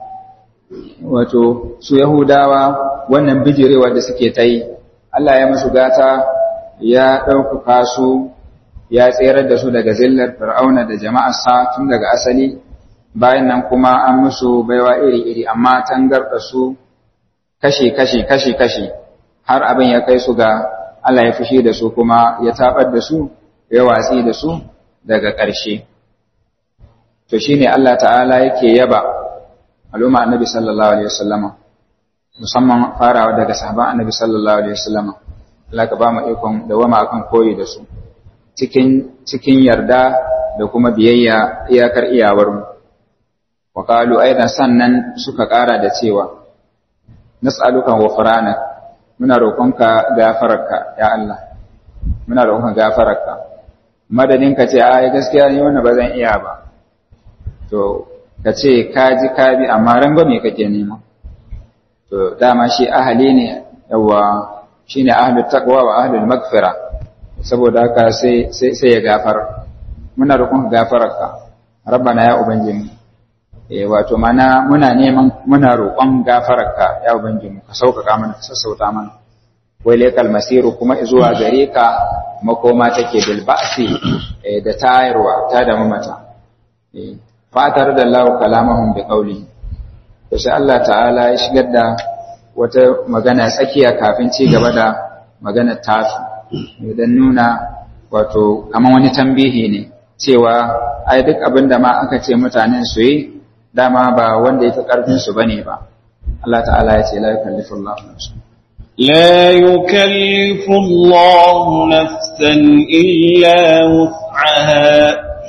wato su yahudawa wannan bijirewa da suke ta yi Allah ya musu gata ya ɗaukaka su ya tserar da su daga zillar fir'auna da jama'arsa tun daga asali bayan nan kuma an musu baiwa iri-iri amma tangarda su kashi-kashi kashi-kashi har abin ya kai su ga Allah ya fushi da su kuma ya tabar da su ya watsi da su daga ƙarshe to shine Allah ta'ala yake yaba al'umma annabi sallallahu alaihi wasallama musamman farawa daga sahaban annabi sallallahu alaihi wasallama Allah ka ba mu ikon dawama akan koyi da su cikin cikin yarda da kuma biyayya iyakar iyawar mu wa qalu aidan sannan suka ƙara da cewa nas'aluka ghufrana muna roƙonka gafararka ya Allah muna roƙonka gafararka madadin ka ce ai gaskiya ni wannan ba zan iya ba to ka ce ka ji ka bi amma ran ba me kake nema to dama shi ahali ne yawa shine ahlul taqwa wa ahlul maghfira saboda haka sai sai sai ya gafar muna roƙon gafararka rabbana ya ubangiji eh wato mana muna neman muna roƙon gafararka ya ubangiji ka sauƙaƙa mana ka sassauta mana wai lekal masiru kuma zuwa gare ka makoma take bil ba'si da tayarwa ta da mamata eh fatar da Allah kalamahum bi qawli to sai Allah ta'ala ya shigar da wata magana tsakiya kafin ci gaba da magana tasu dan nuna wato kaman wani tambihi ne cewa ai duk abin da ma aka ce mutanen su yi dama ba wanda ya fi karfin su bane ba Allah ta'ala ya ce la yukallifu Allah nafsan لا يكلف الله نفسا إلا وسعها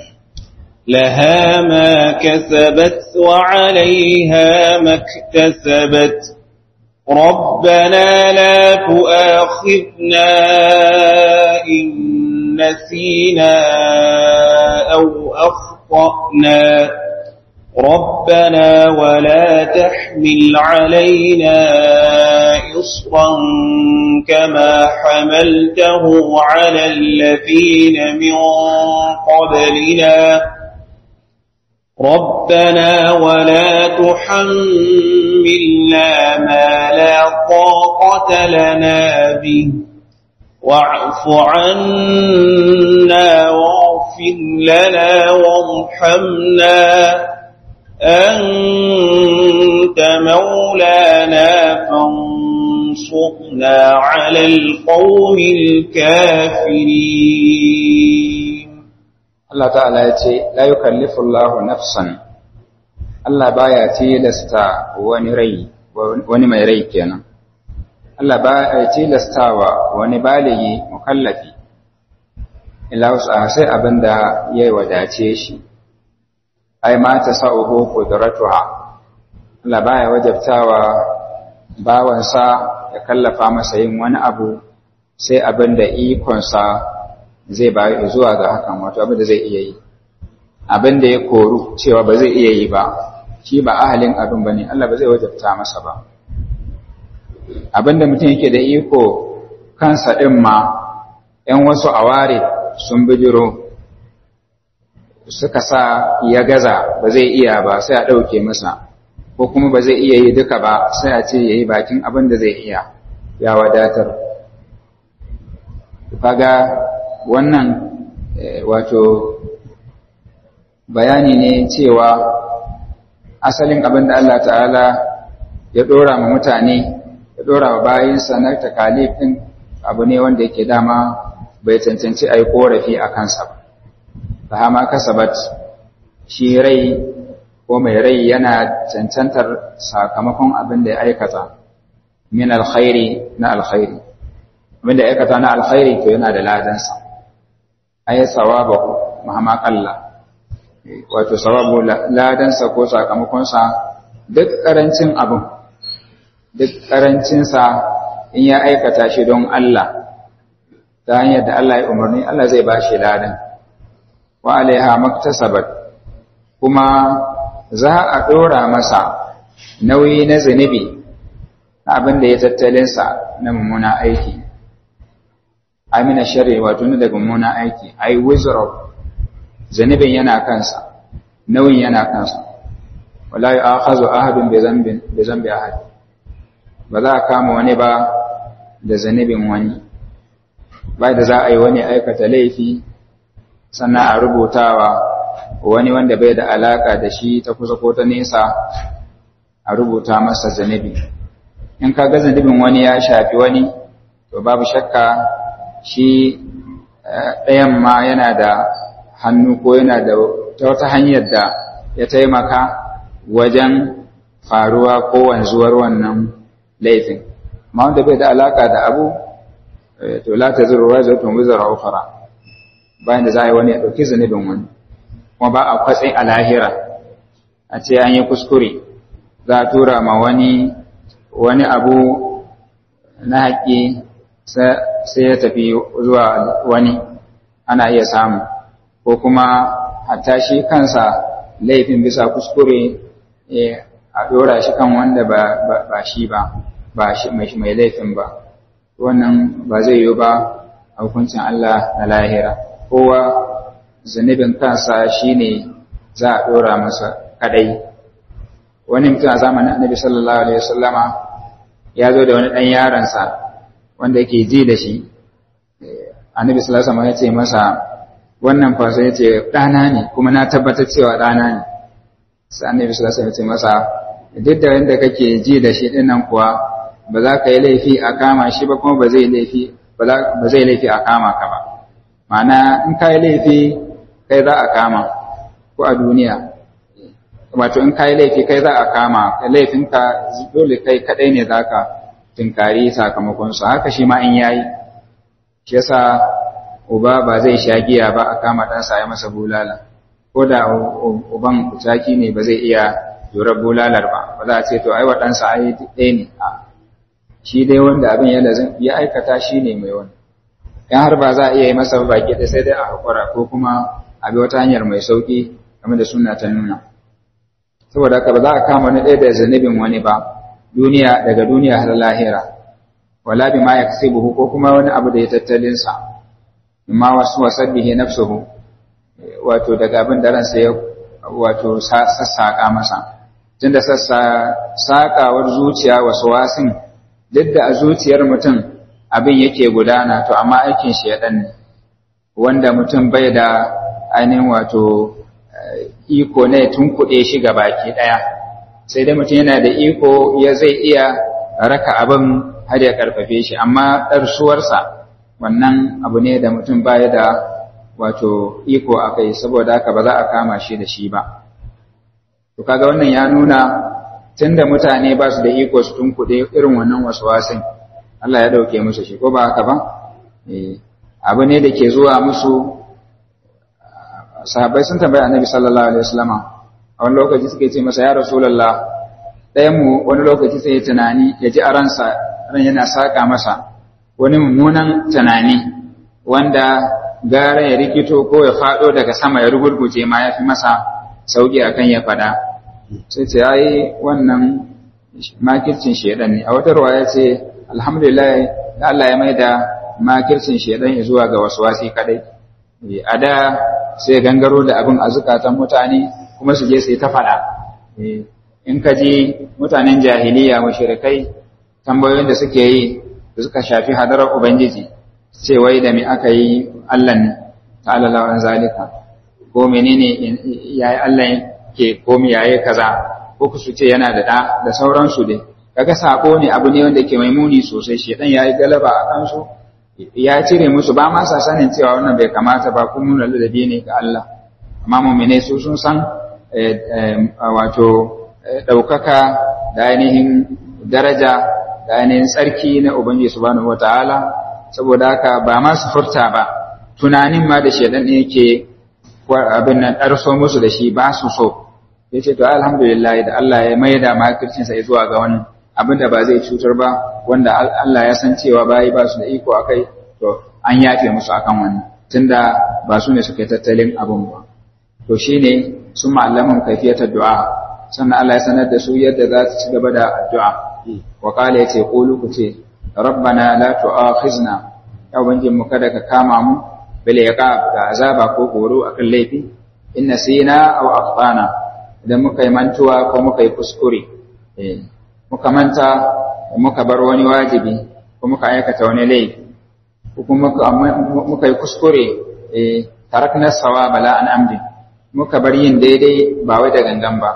لها ما كسبت وعليها ما اكتسبت ربنا لا تؤاخذنا إن نسينا أو أخطأنا ربنا ولا تحمل علينا إصرا كما حملته على الذين من قبلنا ربنا ولا تحملنا ما لا طاقة لنا به واعف عنا واغفر لنا وارحمنا أنت مولانا فانصرنا على القوم الكافرين Allah ta'ala ya ce, La yi kallifullahu nafsan, Allah baya tilasta wani rai, wani mai rai kenan. Allah baya tilastawa wani baligi mukallafi, ila wasu sai abin da ya wadace shi, ai mata sa'uhu kudratuha. Allah baya wajabtawa bawansa ya kallafa masa yin wani abu sai abin da ikonsa zai bayi zuwa ga hakan wato abin da zai iya yi abin da ya koru cewa ba zai iya yi ba shi ba ahalin abin ba ne Allah ba zai wajabta masa ba abin da mutum yake da iko kansa ɗin ma ‘yan wasu aware sun bijiro suka sa ya gaza ba zai iya ba sai a ɗauke masa ko kuma ba zai iya yi duka ba sai a ce ya yi bakin abin da zai iya ya wadatar kaga wannan wato bayani ne cewa asalin abin da Allah ta'ala ya ɗora ma mutane ya ɗora wa bayinsa na takalif ɗin abu ne wanda yake dama bai cancanci a yi ƙorafi a kansa ba ta hama kasabat shi rai ko mai rai yana cancantar sakamakon abin da ya aikata min alkhairi na alkhairi abin da ya aikata na alkhairi to yana da ladansa ai sawabahu mahama kalla wato sawabu ladansa ko sakamakonsa duk karancin abin duk karancinsa in ya aikata shi don Allah ta hanyar da Allah ya umarni Allah zai ba shi ladan wa alaiha maktasabat kuma za a ɗora masa nauyi na zunubi abin da ya tattalinsa na mummuna aiki amina shari wato na daga mummuna aiki ai wizard zunubin yana kansa nauyin yana kansa wala ya akhazu ahadun bi zambin bi zambi ahad ba za a kama wani ba da zunubin wani ba da za a yi wani aikata laifi sannan a rubutawa wani wanda bai da alaka da shi ta kusa ko ta nesa a rubuta masa zunubi in ka ga zunubin wani ya shafi wani to babu shakka shi ɗayan ma yana da hannu ko yana da ta wata hanyar da ya taimaka wajen faruwa ko wanzuwar wannan laifin ma wanda bai da alaka da abu to la ta zuru rajatun wizara ukhra bayan da za a yi wani ya ɗauki zunubin wani kuma ba a kwatsi a lahira a ce an yi kuskure za a tura ma wani wani abu na haƙƙi sai ya tafi zuwa wani ana iya samu ko kuma hatta shi kansa laifin bisa kuskure a ɗora shi kan wanda ba shi ba ba shi mai laifin ba wannan ba zai yiwu ba a hukuncin Allah na lahira kowa zunubin kansa shine za a ɗora masa kadai wani mutum a zamanin annabi sallallahu alaihi wasallama ya zo da wani ɗan yaransa wanda yake ji da shi annabi sallallahu alaihi wasallama ya ce masa wannan fasa ya ce ɗana ne kuma na tabbatar cewa ɗana ne sai annabi sallallahu alaihi wasallama ya ce masa duk da wanda kake ji da shi ɗinnan kuwa ba za ka yi laifi a kama shi ba kuma ba zai laifi ba zai laifi a kama ka ba ma'ana in ka yi laifi kai za a kama ko a duniya wato in ka yi laifi kai za a kama laifinka dole kai kadai ne za ka tunkari sakamakonsu haka shi ma in yayi shi yasa uba ba zai sha giya ba a kama ɗansa ya masa bulala ko da uban kucaki ne ba zai iya jurar bulalar ba ba za a ce to ai wa ɗansa ai ɗaya ne a shi dai wanda abin ya ya aikata shi ne mai wani in har ba za a iya yi masa baki da sai dai a haƙura ko kuma a bi wata hanyar mai sauƙi game da suna ta nuna saboda haka ba za a kama wani ɗaya da zanibin wani ba duniya daga duniya har lahira wala bi ma yaksibuhu ko kuma wani abu da ya tattalin sa amma wasu wasabbihi nafsuhu wato daga abin da ransa ya wato sassaka masa tunda sassa sakawar zuciya wasu wasin duk da a zuciyar mutum abin yake gudana to amma aikin shi ya ne wanda mutum bai da ainihin wato iko ne tun kuɗe shi ga baki ɗaya sai dai mutum yana da iko ya zai iya raka abin har ya karfafe shi amma ɗarsuwarsa wannan abu ne da mutum baya da wato iko a kai saboda haka ba za a kama shi da shi ba to kaga wannan ya nuna tunda mutane ba su da iko su tunkuɗe irin wannan wasin Allah ya ɗauke musu shi ko ba haka ba abu ne da ke zuwa musu sahabbai sun tambayi annabi sallallahu alaihi wasallama a wani lokaci suke ce masa ya rasulullah ɗayan mu wani lokaci sai ya tunani ya ji a ransa ran yana saka masa wani mummunan tunani wanda gara ya rikito ko ya faɗo daga sama ya rugurguje ma ya fi masa sauƙi akan ya faɗa sai ce ai wannan makircin shedan ne a wata ruwa ya ce alhamdulillah da Allah ya mai da makircin shedan zuwa ga wasu wasi kadai a da sai gangaro da abin a zukatan mutane kuma su je sai ta faɗa in ka ji mutanen jahiliya mushrikai tambayoyin da suke yi da suka shafi hadarar ubangiji ce wai da me aka yi Allah ne ta'ala lawan zalika ko menene yayi Allah ke ko me yayi kaza ko ku su ce yana da da da sauransu dai kaga sako ne abu ne wanda ke mai muni sosai shedan yayi galaba a kansu ya cire musu ba ma sa sanin cewa wannan bai kamata ba kuma nuna ladabi ne ga Allah amma mu'mine su sun san wato ɗaukaka da ainihin daraja da ainihin tsarki na Ubangiji subhanahu wataala saboda haka ba ma su furta ba tunanin ma da shedan ne yake abin nan ɗarso musu da shi ba su so ya ce to alhamdulillah da Allah ya maida makircinsa ya zuwa ga wani abin da ba zai cutar ba wanda Allah ya san cewa bayi ba su da iko a kai to an yafe musu akan wani tunda ba su ne suka yi tattalin abin ba to shine sun ma'allamin kaifiyatar du'a sannan Allah ya sanar da su yadda za su ci gaba da addu'a wa kala yace qulu ku ce rabbana la tu'akhizna ya ubangin mu kada ka kama mu bil iqab da azaba ko horo akan laifi in nasina aw akhtana idan muka yi mantuwa ko muka yi kuskure eh muka manta muka bar wani wajibi ko muka aikata wani laifi ko kuma muka yi kuskure eh tarakna sawaba la an amdi muka bar yin daidai ba wai da gangan ba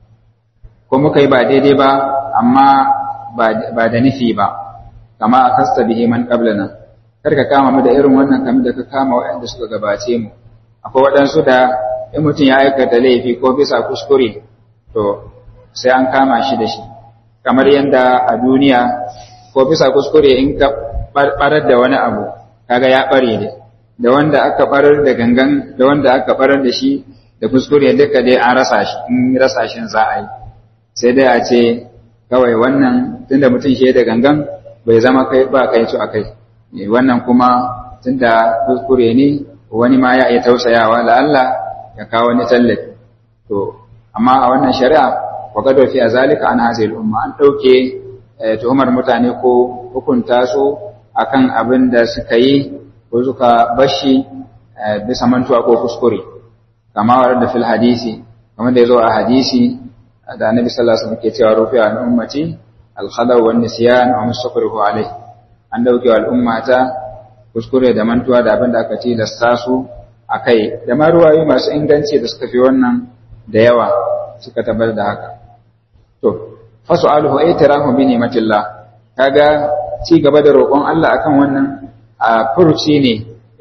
ko muka yi ba daidai ba amma ba da nufi ba kama a kasta bihi man qablana kar ka kama mu da irin wannan kamar da ka kama waɗanda suka gabace mu akwai waɗansu da in mutum ya aikata laifi ko bisa kuskure to sai an kama shi da shi kamar yadda a duniya ko bisa kuskure in ka barar da wani abu kaga ya bare ne da wanda aka barar da gangan da wanda aka barar da shi da kuskure duka dai an rasa shi in rasa shi za a yi sai dai a ce kawai wannan tunda mutum shi da gangan bai zama kai ba kai su akai wannan kuma tunda kuskure ne wani ma ya iya tausayawa la Allah ya kawo wani tallafi to amma a wannan shari'a wa gado fi azalika an hazil umma an dauke tuhumar mutane ko hukunta su akan abin da suka yi ko suka bashi bisa mantuwa ko kuskure kama wa da fil hadisi kamar da yazo a hadisi da annabi sallallahu alaihi wasallam ke cewa rufi an ummati al khada wa nisyan wa mustaqrihu alai an dauke al ummata kuskure da mantuwa da abin da aka tilasta su akai da ma ruwayoyi masu inganci da suka fi wannan da yawa suka tabbatar da haka to fasu'aluhu aytarahu bi ni'matillah kaga ci gaba da roƙon Allah akan wannan a furuci ne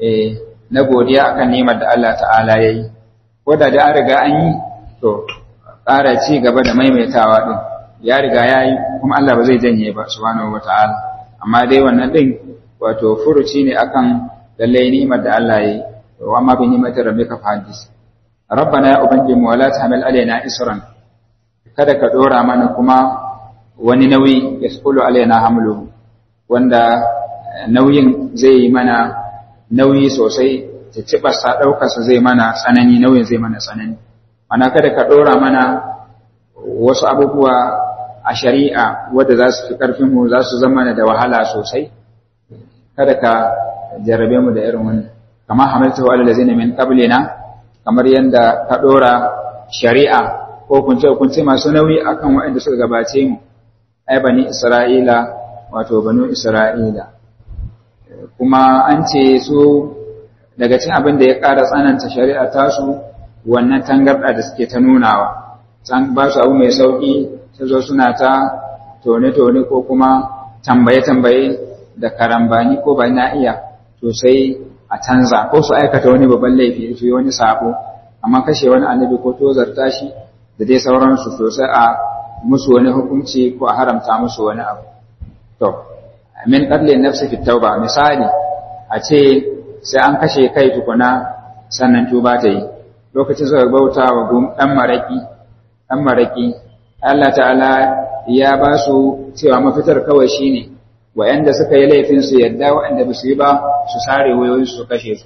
na godiya akan ni'imar da Allah ta'ala yayi ko da da an riga an yi to ƙara ci gaba da maimaitawa din ya riga yayi kuma Allah ba zai janye ba subhanahu wata'ala amma dai wannan din wato furuci ne akan lalle ni'imar da Allah yayi wa amma bi ni'mati rabbika fahadis rabbana ya ubangiji mu wala tahmil alaina isran kada ka dora mana kuma wani nauyi yasqulu alaina hamluhu wanda nauyin zai yi mana nauyi sosai ta cibarsa ɗaukarsa zai mana tsanani nauyin zai mana tsanani mana kada ka ɗora mana wasu abubuwa a shari'a wadda za su fi ƙarfinmu za su zama da wahala sosai kada ka jarrabe mu da irin wani kama hamalta wa alal min qablina kamar yadda ka ɗora shari'a ko kunce kunce masu nauyi akan waɗanda suka gabace mu ai bani isra'ila wato banu isra'ila kuma an ce su daga cin abin da ya ƙara tsananta shari'a tasu wannan tangarɗa da suke ta nunawa san ba su abu mai sauƙi su zo suna ta tone-tone ko kuma tambaye-tambaye da karambani ko ba na iya to sai a canza ko su aikata wani babban laifi su yi wani sabo amma kashe wani annabi ko tozarta shi da dai sauransu sosai a musu wani hukunci ko a haramta musu wani abu to min qatli nafsi fi tauba misali a ce sai an kashe kai tukuna sannan tuba ta yi lokacin suka bauta wa dan maraki dan maraki Allah ta'ala ya ba su cewa mafitar kawai shine wayanda suka yi laifin su yadda wayanda ba su yi ba su sare wayoyin su kashe su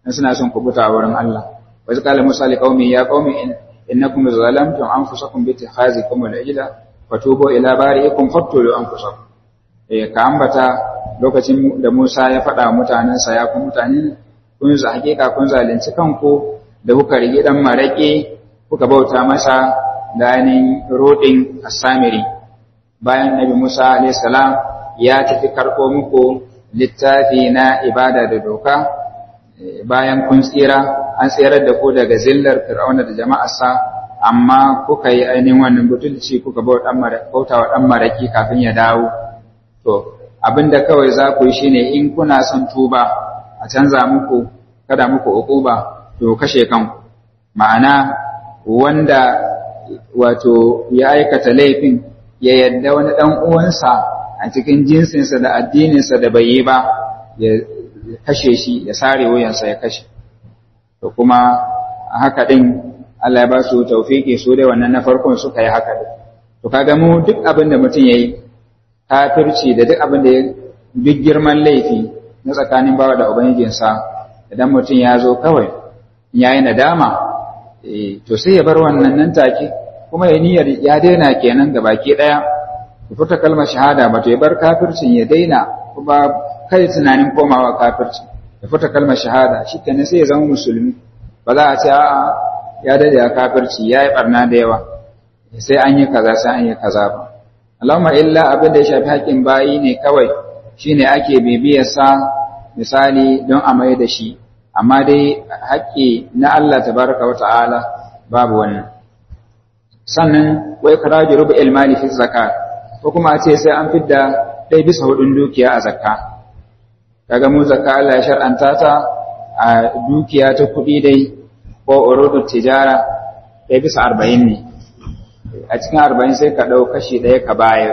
in suna son kubuta a wurin Allah wa qala musa li qaumi ya qaumi innakum zalamtum anfusakum bi ittikhazikum al-ijla fatubu ila bari'ikum faqtulu anfusakum eh ka ambata lokacin da Musa ya faɗa mutanensa ya ku mutane kun za hakika kun zalunci kanku da kuka rige dan marake kuka bauta masa da ainihin rodin asamiri bayan nabi Musa alayhi salam ya tafi karɓo muku littafi na ibada da doka bayan kun tsira an tsirar da ku daga zillar fir'auna da jama'arsa amma kuka yi ainihin wannan butulci kuka bauta wa ɗan maraki kafin ya dawo to abinda kawai za ku yi shine in kuna son tuba a canza muku kada muku uquba to kashe kanku ma'ana wanda wato ya aikata laifin ya yadda wani ɗan uwansa a cikin jinsinsa da addininsa da bai yi ba ya kashe shi ya sare wuyansa ya kashe to kuma haka din Allah ya ba su tawfiki su dai wannan na farkon suka yi haka din to kaga mu duk abin da mutum yayi kafirci da duk abin da ya duk girman laifi na tsakanin bawa da ubangijinsa idan mutum ya zo kawai ya yi nadama to sai ya bar wannan nan take kuma ya niyyar ya daina kenan ga baki daya ya fita kalmar shahada ba to ya bar kafircin ya daina kuma kai tunanin komawa kafirci ya fita kalmar shahada shikenan sai ya zama musulmi ba za a ce a'a ya dade ya kafirci ya yi barna da yawa sai an yi kaza sai an yi kaza ba Allahumma illa abin da ya shafi haƙƙin bayi ne kawai shine ake bibiyarsa misali don a mai da shi amma dai haƙƙi na Allah tabaraka wa ta'ala babu wannan sannan wai karaji rubu ilmali fi zakat ko kuma a ce sai an fidda ɗaya bisa hudun dukiya a zakka kaga mu zakka Allah ya shar'anta ta a dukiya ta kuɗi dai ko urudu tijara ɗaya bisa arba'in ne a cikin arba'in sai ka ɗau kashi ɗaya ka bayar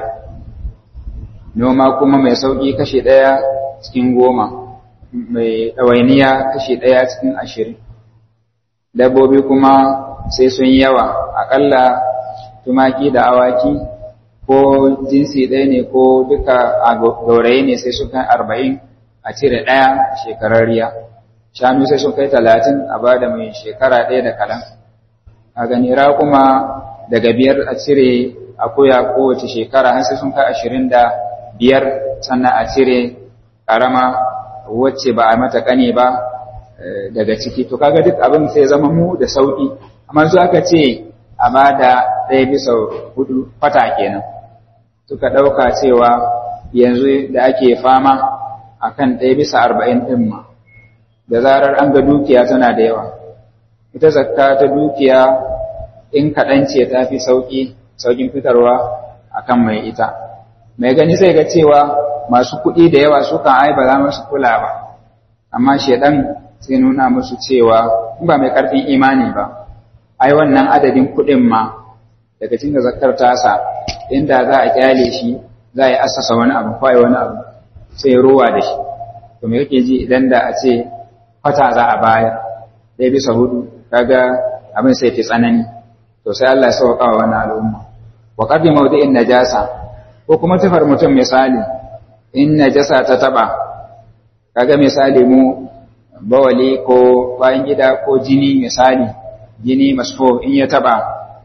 noma kuma mai sauƙi kashi ɗaya cikin goma mai ɗawainiya kashi ɗaya cikin ashirin dabbobi kuma sai sun yawa aƙalla tumaki da awaki ko jinsi ɗaya ne ko duka a gauraye ne sai sun kai arba'in a cire ɗaya shekararriya shanu sai sun kai talatin a ba da mai shekara ɗaya da kaɗan a gani kuma daga biyar a cire akuya kowace shekara har sai sun kai ashirin da biyar sannan a cire ƙarama wacce ba a mata ƙane ba daga ciki to kaga duk abin sai zama mu da sauƙi amma su aka ce a ba da ɗaya bisa hudu fata kenan suka ɗauka cewa yanzu da ake fama a kan ɗaya bisa arba'in ɗin ma da zarar an ga dukiya tana da yawa ita zakka ta dukiya in kaɗan ce ta fi sauƙi sauƙin fitarwa a kan mai ita mai gani sai ga cewa masu kuɗi da yawa sukan ai ba za musu kula ba amma shaidan sai nuna musu cewa in ba mai ƙarfin imani ba ai wannan adadin kuɗin ma daga cikin zakkar tasa inda za a kyale shi za a yi asasa wani abu ko wani abu sai ruwa da shi to me kake ji idan da a ce kwata za a bayar ɗaya bisa hudu kaga abin sai fi tsanani to sai Allah ya sauka wa wannan al'umma wa qaddi mawdi'in najasa ko kuma tafar mutum misali in najasa ta taba kaga misali mu bawali ko bayan gida ko jini misali jini masfo in ya taba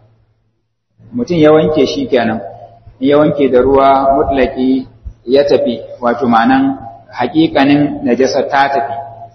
mutum ya wanke shi kenan in ya wanke da ruwa mutlaki ya tafi wato ma'anan hakikanin najasa ta tafi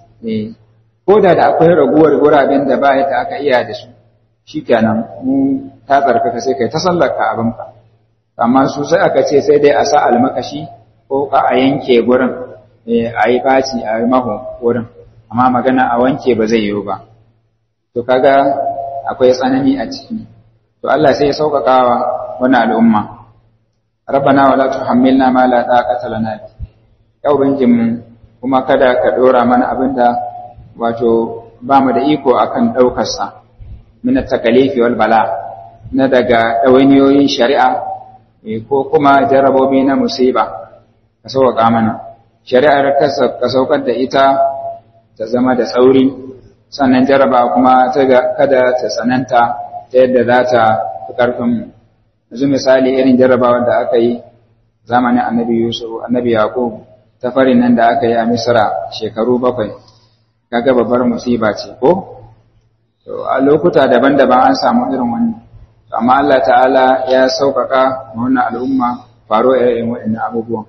ko da da akwai raguwar guraben da ba ta aka iya da su shikenan mu ta tsarkaka sai kai ta sallaka abinka amma su sai aka ce sai dai a sa almakashi ko ka a yanke gurin a yi baci a yi maho wurin amma magana a wanke ba zai yiwu ba to kaga akwai tsanani a ciki to Allah sai ya sauƙaƙawa wani al'umma rabbana wala tuhammilna ma la taqata lana ya ubangijinmu kuma kada ka dora mana abinda wato ba mu da iko akan daukar sa min takalifi wal bala na daga dawainiyoyin shari'a ko kuma jarabobi na musiba ka sauka mana shari'ar ka saukar da ita ta zama da tsauri sannan jaraba kuma ta kada ta tsananta ta yadda za ta fi ƙarfin yanzu misali irin jarabawar da aka yi zamanin annabi yusuf annabi yaqub ta farin nan da aka yi a misra shekaru bakwai kaga babbar musiba ce ko to a lokuta daban-daban an samu irin wannan amma Allah ta'ala ya sauƙaƙa wannan al'umma faro irin waɗannan abubuwan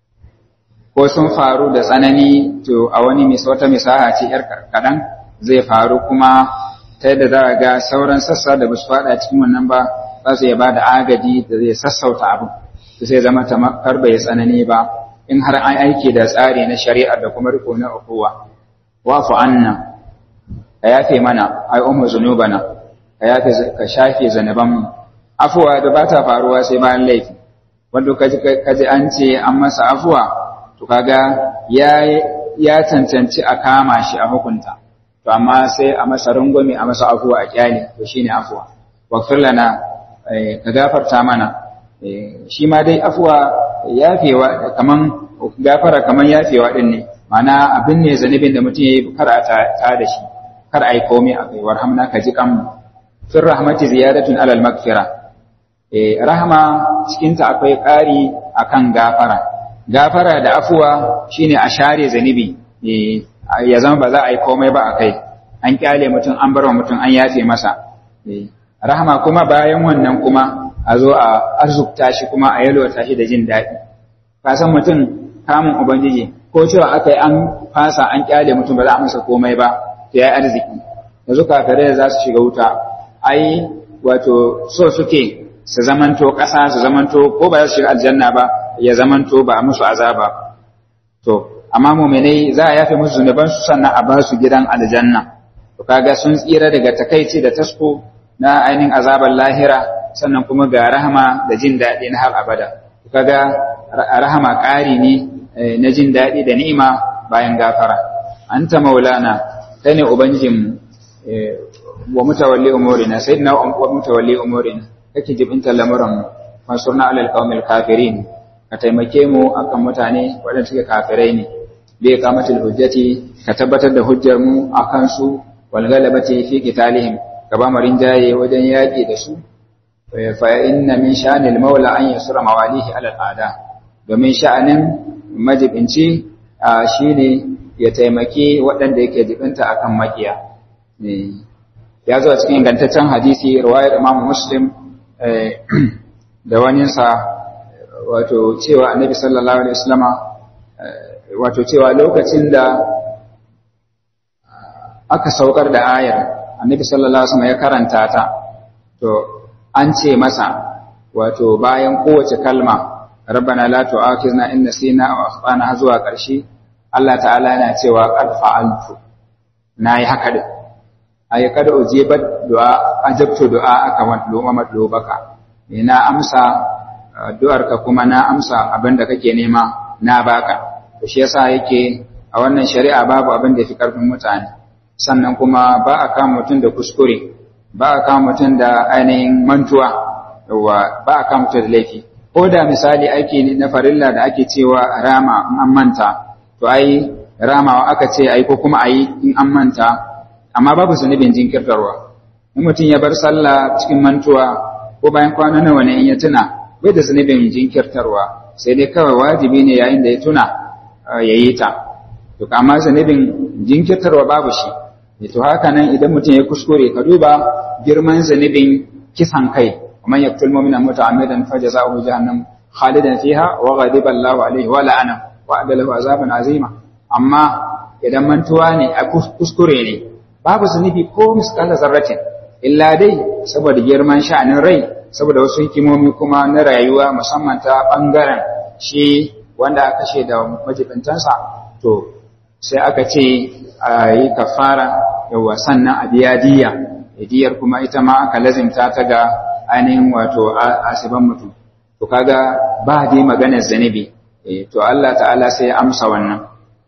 ko sun faru da tsanani to a wani wata misaha ce yar kaɗan zai faru kuma ta yadda za a ga sauran sassa da ba su faɗa cikin wannan ba za su iya ba da agaji da zai sassauta abin to sai zama tamakar bai tsanani ba in har an aiki da tsari na shari'a da kuma riko na ukuwa wafu anna ka yafe mana ai ummu zunubana ka yafe ka shafe zanuban mu afuwa da ba ta faruwa sai bayan laifi wanda kaji kaji an ce an masa afuwa to kaga ya ya cancanci a kama shi a hukunta to amma sai a masa rungumi a masa afuwa a kyale to shine afuwa waghfir lana ka gafarta mana shi ma dai afuwa yafewa kaman gafara kaman yafewa din ne mana abin ne zanibin da mutum yayi kar a ta da shi kar ai komai a kai warhamna ka ji kan fir rahmati ziyadatun alal magfira eh rahama cikin ta akwai ƙari akan gafara gafara da afuwa shine a share zanibi eh ya zama ba za a yi komai ba a kai an kyale mutum an bar wa mutum an yafe masa eh rahama kuma bayan wannan kuma a zo a arzukta shi kuma a yalwata shi da jin daɗi ka san mutum kamun ubangiji ko cewa aka yi an fasa an kyale mutum ba za a masa komai ba to ya arziki yanzu kafirai za su shiga wuta ai wato so suke su zamanto ƙasa su zamanto ko ba za su shiga aljanna ba ya zamanto ba a musu azaba to amma muminai za a yafe musu zunuban su sannan a ba su gidan aljanna to kaga sun tsira daga takaici da tasko na ainihin azabar lahira sannan kuma ga rahama da jin daɗi na har abada kaga rahama ƙari ne na jin daɗi da ni'ima bayan gafara anta maulana kai ne ubangijin wa mutawalli umurina sayyidina wa mutawalli umurina kake jibinta lamuran mu mansurna alal qaumil kafirin ka taimake mu akan mutane waɗanda suke kafirai ne bi iqamatil hujjati ka tabbatar da hujjar mu akan su wal galabati fi qitalihim ka ba mu rinjaye wajen yaƙi da su fa inna min sha'anil maula an yasura mawalihi alal ada domin sha'anin majibinci shine ya taimaki waɗanda yake jibinta akan makiya ya zo a cikin ingantaccen hadisi riwayar Imam Muslim da waninsa wato cewa Annabi sallallahu alaihi wasallama wato cewa lokacin da aka saukar da ayar Annabi sallallahu alaihi wasallama ya karanta ta to an ce masa wato bayan kowace kalma rabbana la tu'akhizna in nasina aw akhtana zuwa ƙarshe Allah ta'ala yana cewa qad fa'altu nayi haka din ay kad ujibat du'a ajabtu du'a aka wadlo madlubaka ina amsa addu'ar ka kuma na amsa abinda kake nema na baka to shi yasa yake a wannan shari'a babu abin da yafi karfin mutane sannan kuma ba a kama mutum da kuskure ba a kama mutum da ainihin mantuwa yawa ba a kama mutum da laifi ko da misali aiki na farilla da ake cewa rama in an manta to ai ramawa aka ce ai ko kuma ai in an manta amma babu zunubin jinkirtarwa in mutum ya bar sallah cikin mantuwa ko bayan kwana nawa ne in ya tuna bai da zunubin jinkirtarwa sai dai kawai wajibi ne yayin da ya tuna ya yi ta to amma zunubin jinkirtarwa babu shi to haka nan idan mutum ya kuskure ka duba girman zunubin kisan kai ومن يقتل مؤمنا متعمدا فجزاؤه جهنم خالدا فيها وغضب الله عليه ولعنه وأعد له عذابا عظيما amma idan mantuwa ne a kuskure ne babu zunubi ko miskala zarratin illa dai saboda girman sha'anin rai saboda wasu hikimomi kuma na rayuwa musamman ta bangaren shi wanda aka kashe da majibintansa to sai aka ce a yi kafara yawa sannan a biya diya diyar kuma ita ma aka lazimta ta ga ainihin wato asiban mutum to kaga ba dai maganar zanibi to Allah ta'ala sai ya amsa wannan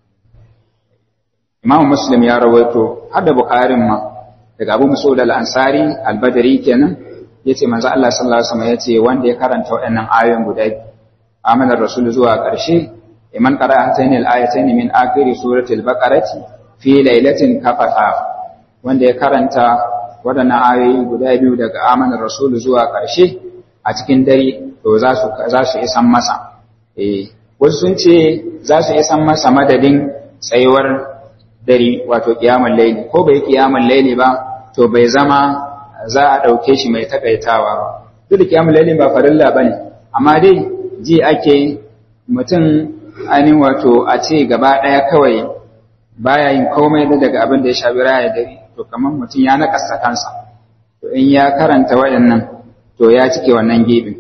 Imam Muslim ya rawaito har da Bukharin ma daga Abu Mas'ud al-Ansari al-Badri kenan yace manzo Allah sallallahu alaihi wasallam yace wanda ya karanta waɗannan ayoyin guda amana rasul zuwa ƙarshe iman qara'a hatayn al-ayatayn min akhir surati al-baqarati fi lailatin kafata wanda ya karanta waɗannan ayoyi guda biyu daga amanar rasulu zuwa ƙarshe a cikin dare to za su isan masa wasu sun ce za su isan masa madadin tsayuwar dare wato qiyamul layli ko bai qiyamul layli ba to bai zama za a dauke shi mai takaitawa ba duk da qiyamul layli ba farilla bane amma dai ji ake mutum ainihin wato a ce gaba daya kawai baya yin komai da daga abin da ya shafi raya dare to kamar mutum ya nakasta kansa to in ya karanta waɗannan to ya cike wannan gebin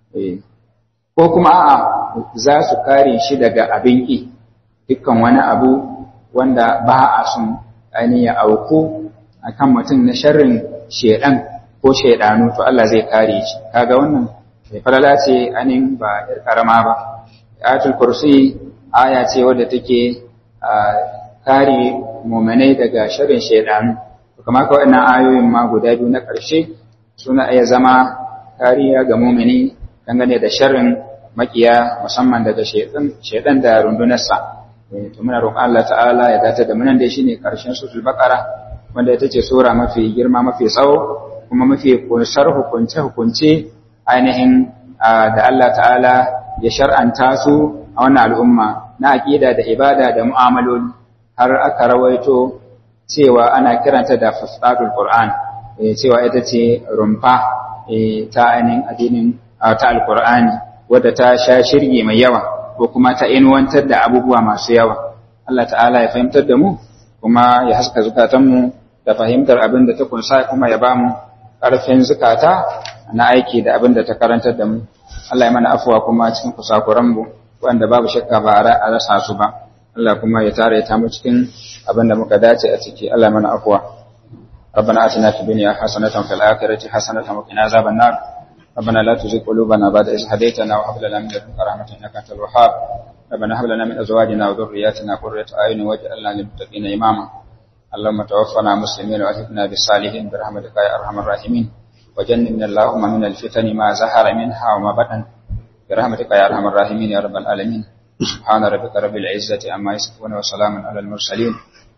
ko kuma a'a za su kare shi daga abin ƙi dukkan wani abu wanda ba a sun ainihin ya auku akan mutum na sharrin shedan ko shedanu to Allah zai kare shi kaga wannan sai falala ce ainihin ba yar karama ba ayatul kursi aya ce wadda take kare mu'minai daga sharrin shedanu kamar ka waɗannan ayoyin ma guda biyu na ƙarshe suna iya zama kariya ga mumini dangane da sharrin makiya musamman daga shaidan da rundunarsa to muna roƙon Allah ta'ala ya dace da munan da shine ƙarshen suratul baqara wanda ita ce sura mafi girma mafi tsawo kuma mafi kunsar hukunce hukunce ainihin da Allah ta'ala ya shar'anta su a wannan al'umma na aqida da ibada da mu'amaloli har aka rawaito cewa ana kiranta da fasadul Qur'an cewa ita ce rumfa ta ainihin addinin ta alqur'ani wadda ta sha shirgi mai yawa ko kuma ta inuwantar da abubuwa masu yawa Allah ta'ala ya fahimtar da mu kuma ya haska zukatanmu da fahimtar abin da ta kunsa kuma ya bamu ƙarfin zukata na aiki da abin da ta karantar da mu Allah ya mana afuwa kuma cikin kusakuran mu wanda babu shakka ba a rasa su ba Allah kuma ya tare ta mu cikin abin da muka dace a ciki Allah mana afuwa ربنا آتنا في الدنيا حسنة وفي الآخرة حسنة وقنا عذاب النار ربنا لا تزغ قلوبنا بعد إذ هديتنا وهب لنا من لدنك رحمة إنك أنت الوهاب ربنا هب لنا من أزواجنا وذرياتنا قرة أعين واجعلنا للمتقين إماما اللهم توفنا مسلمين وألحقنا بالصالحين برحمتك يا أرحم الراحمين وجنبنا اللهم من الفتن ما زهر منها وما بطن برحمتك يا أرحم الراحمين يا رب العالمين سبحان ربك رب العزة عما يصفون وسلام على المرسلين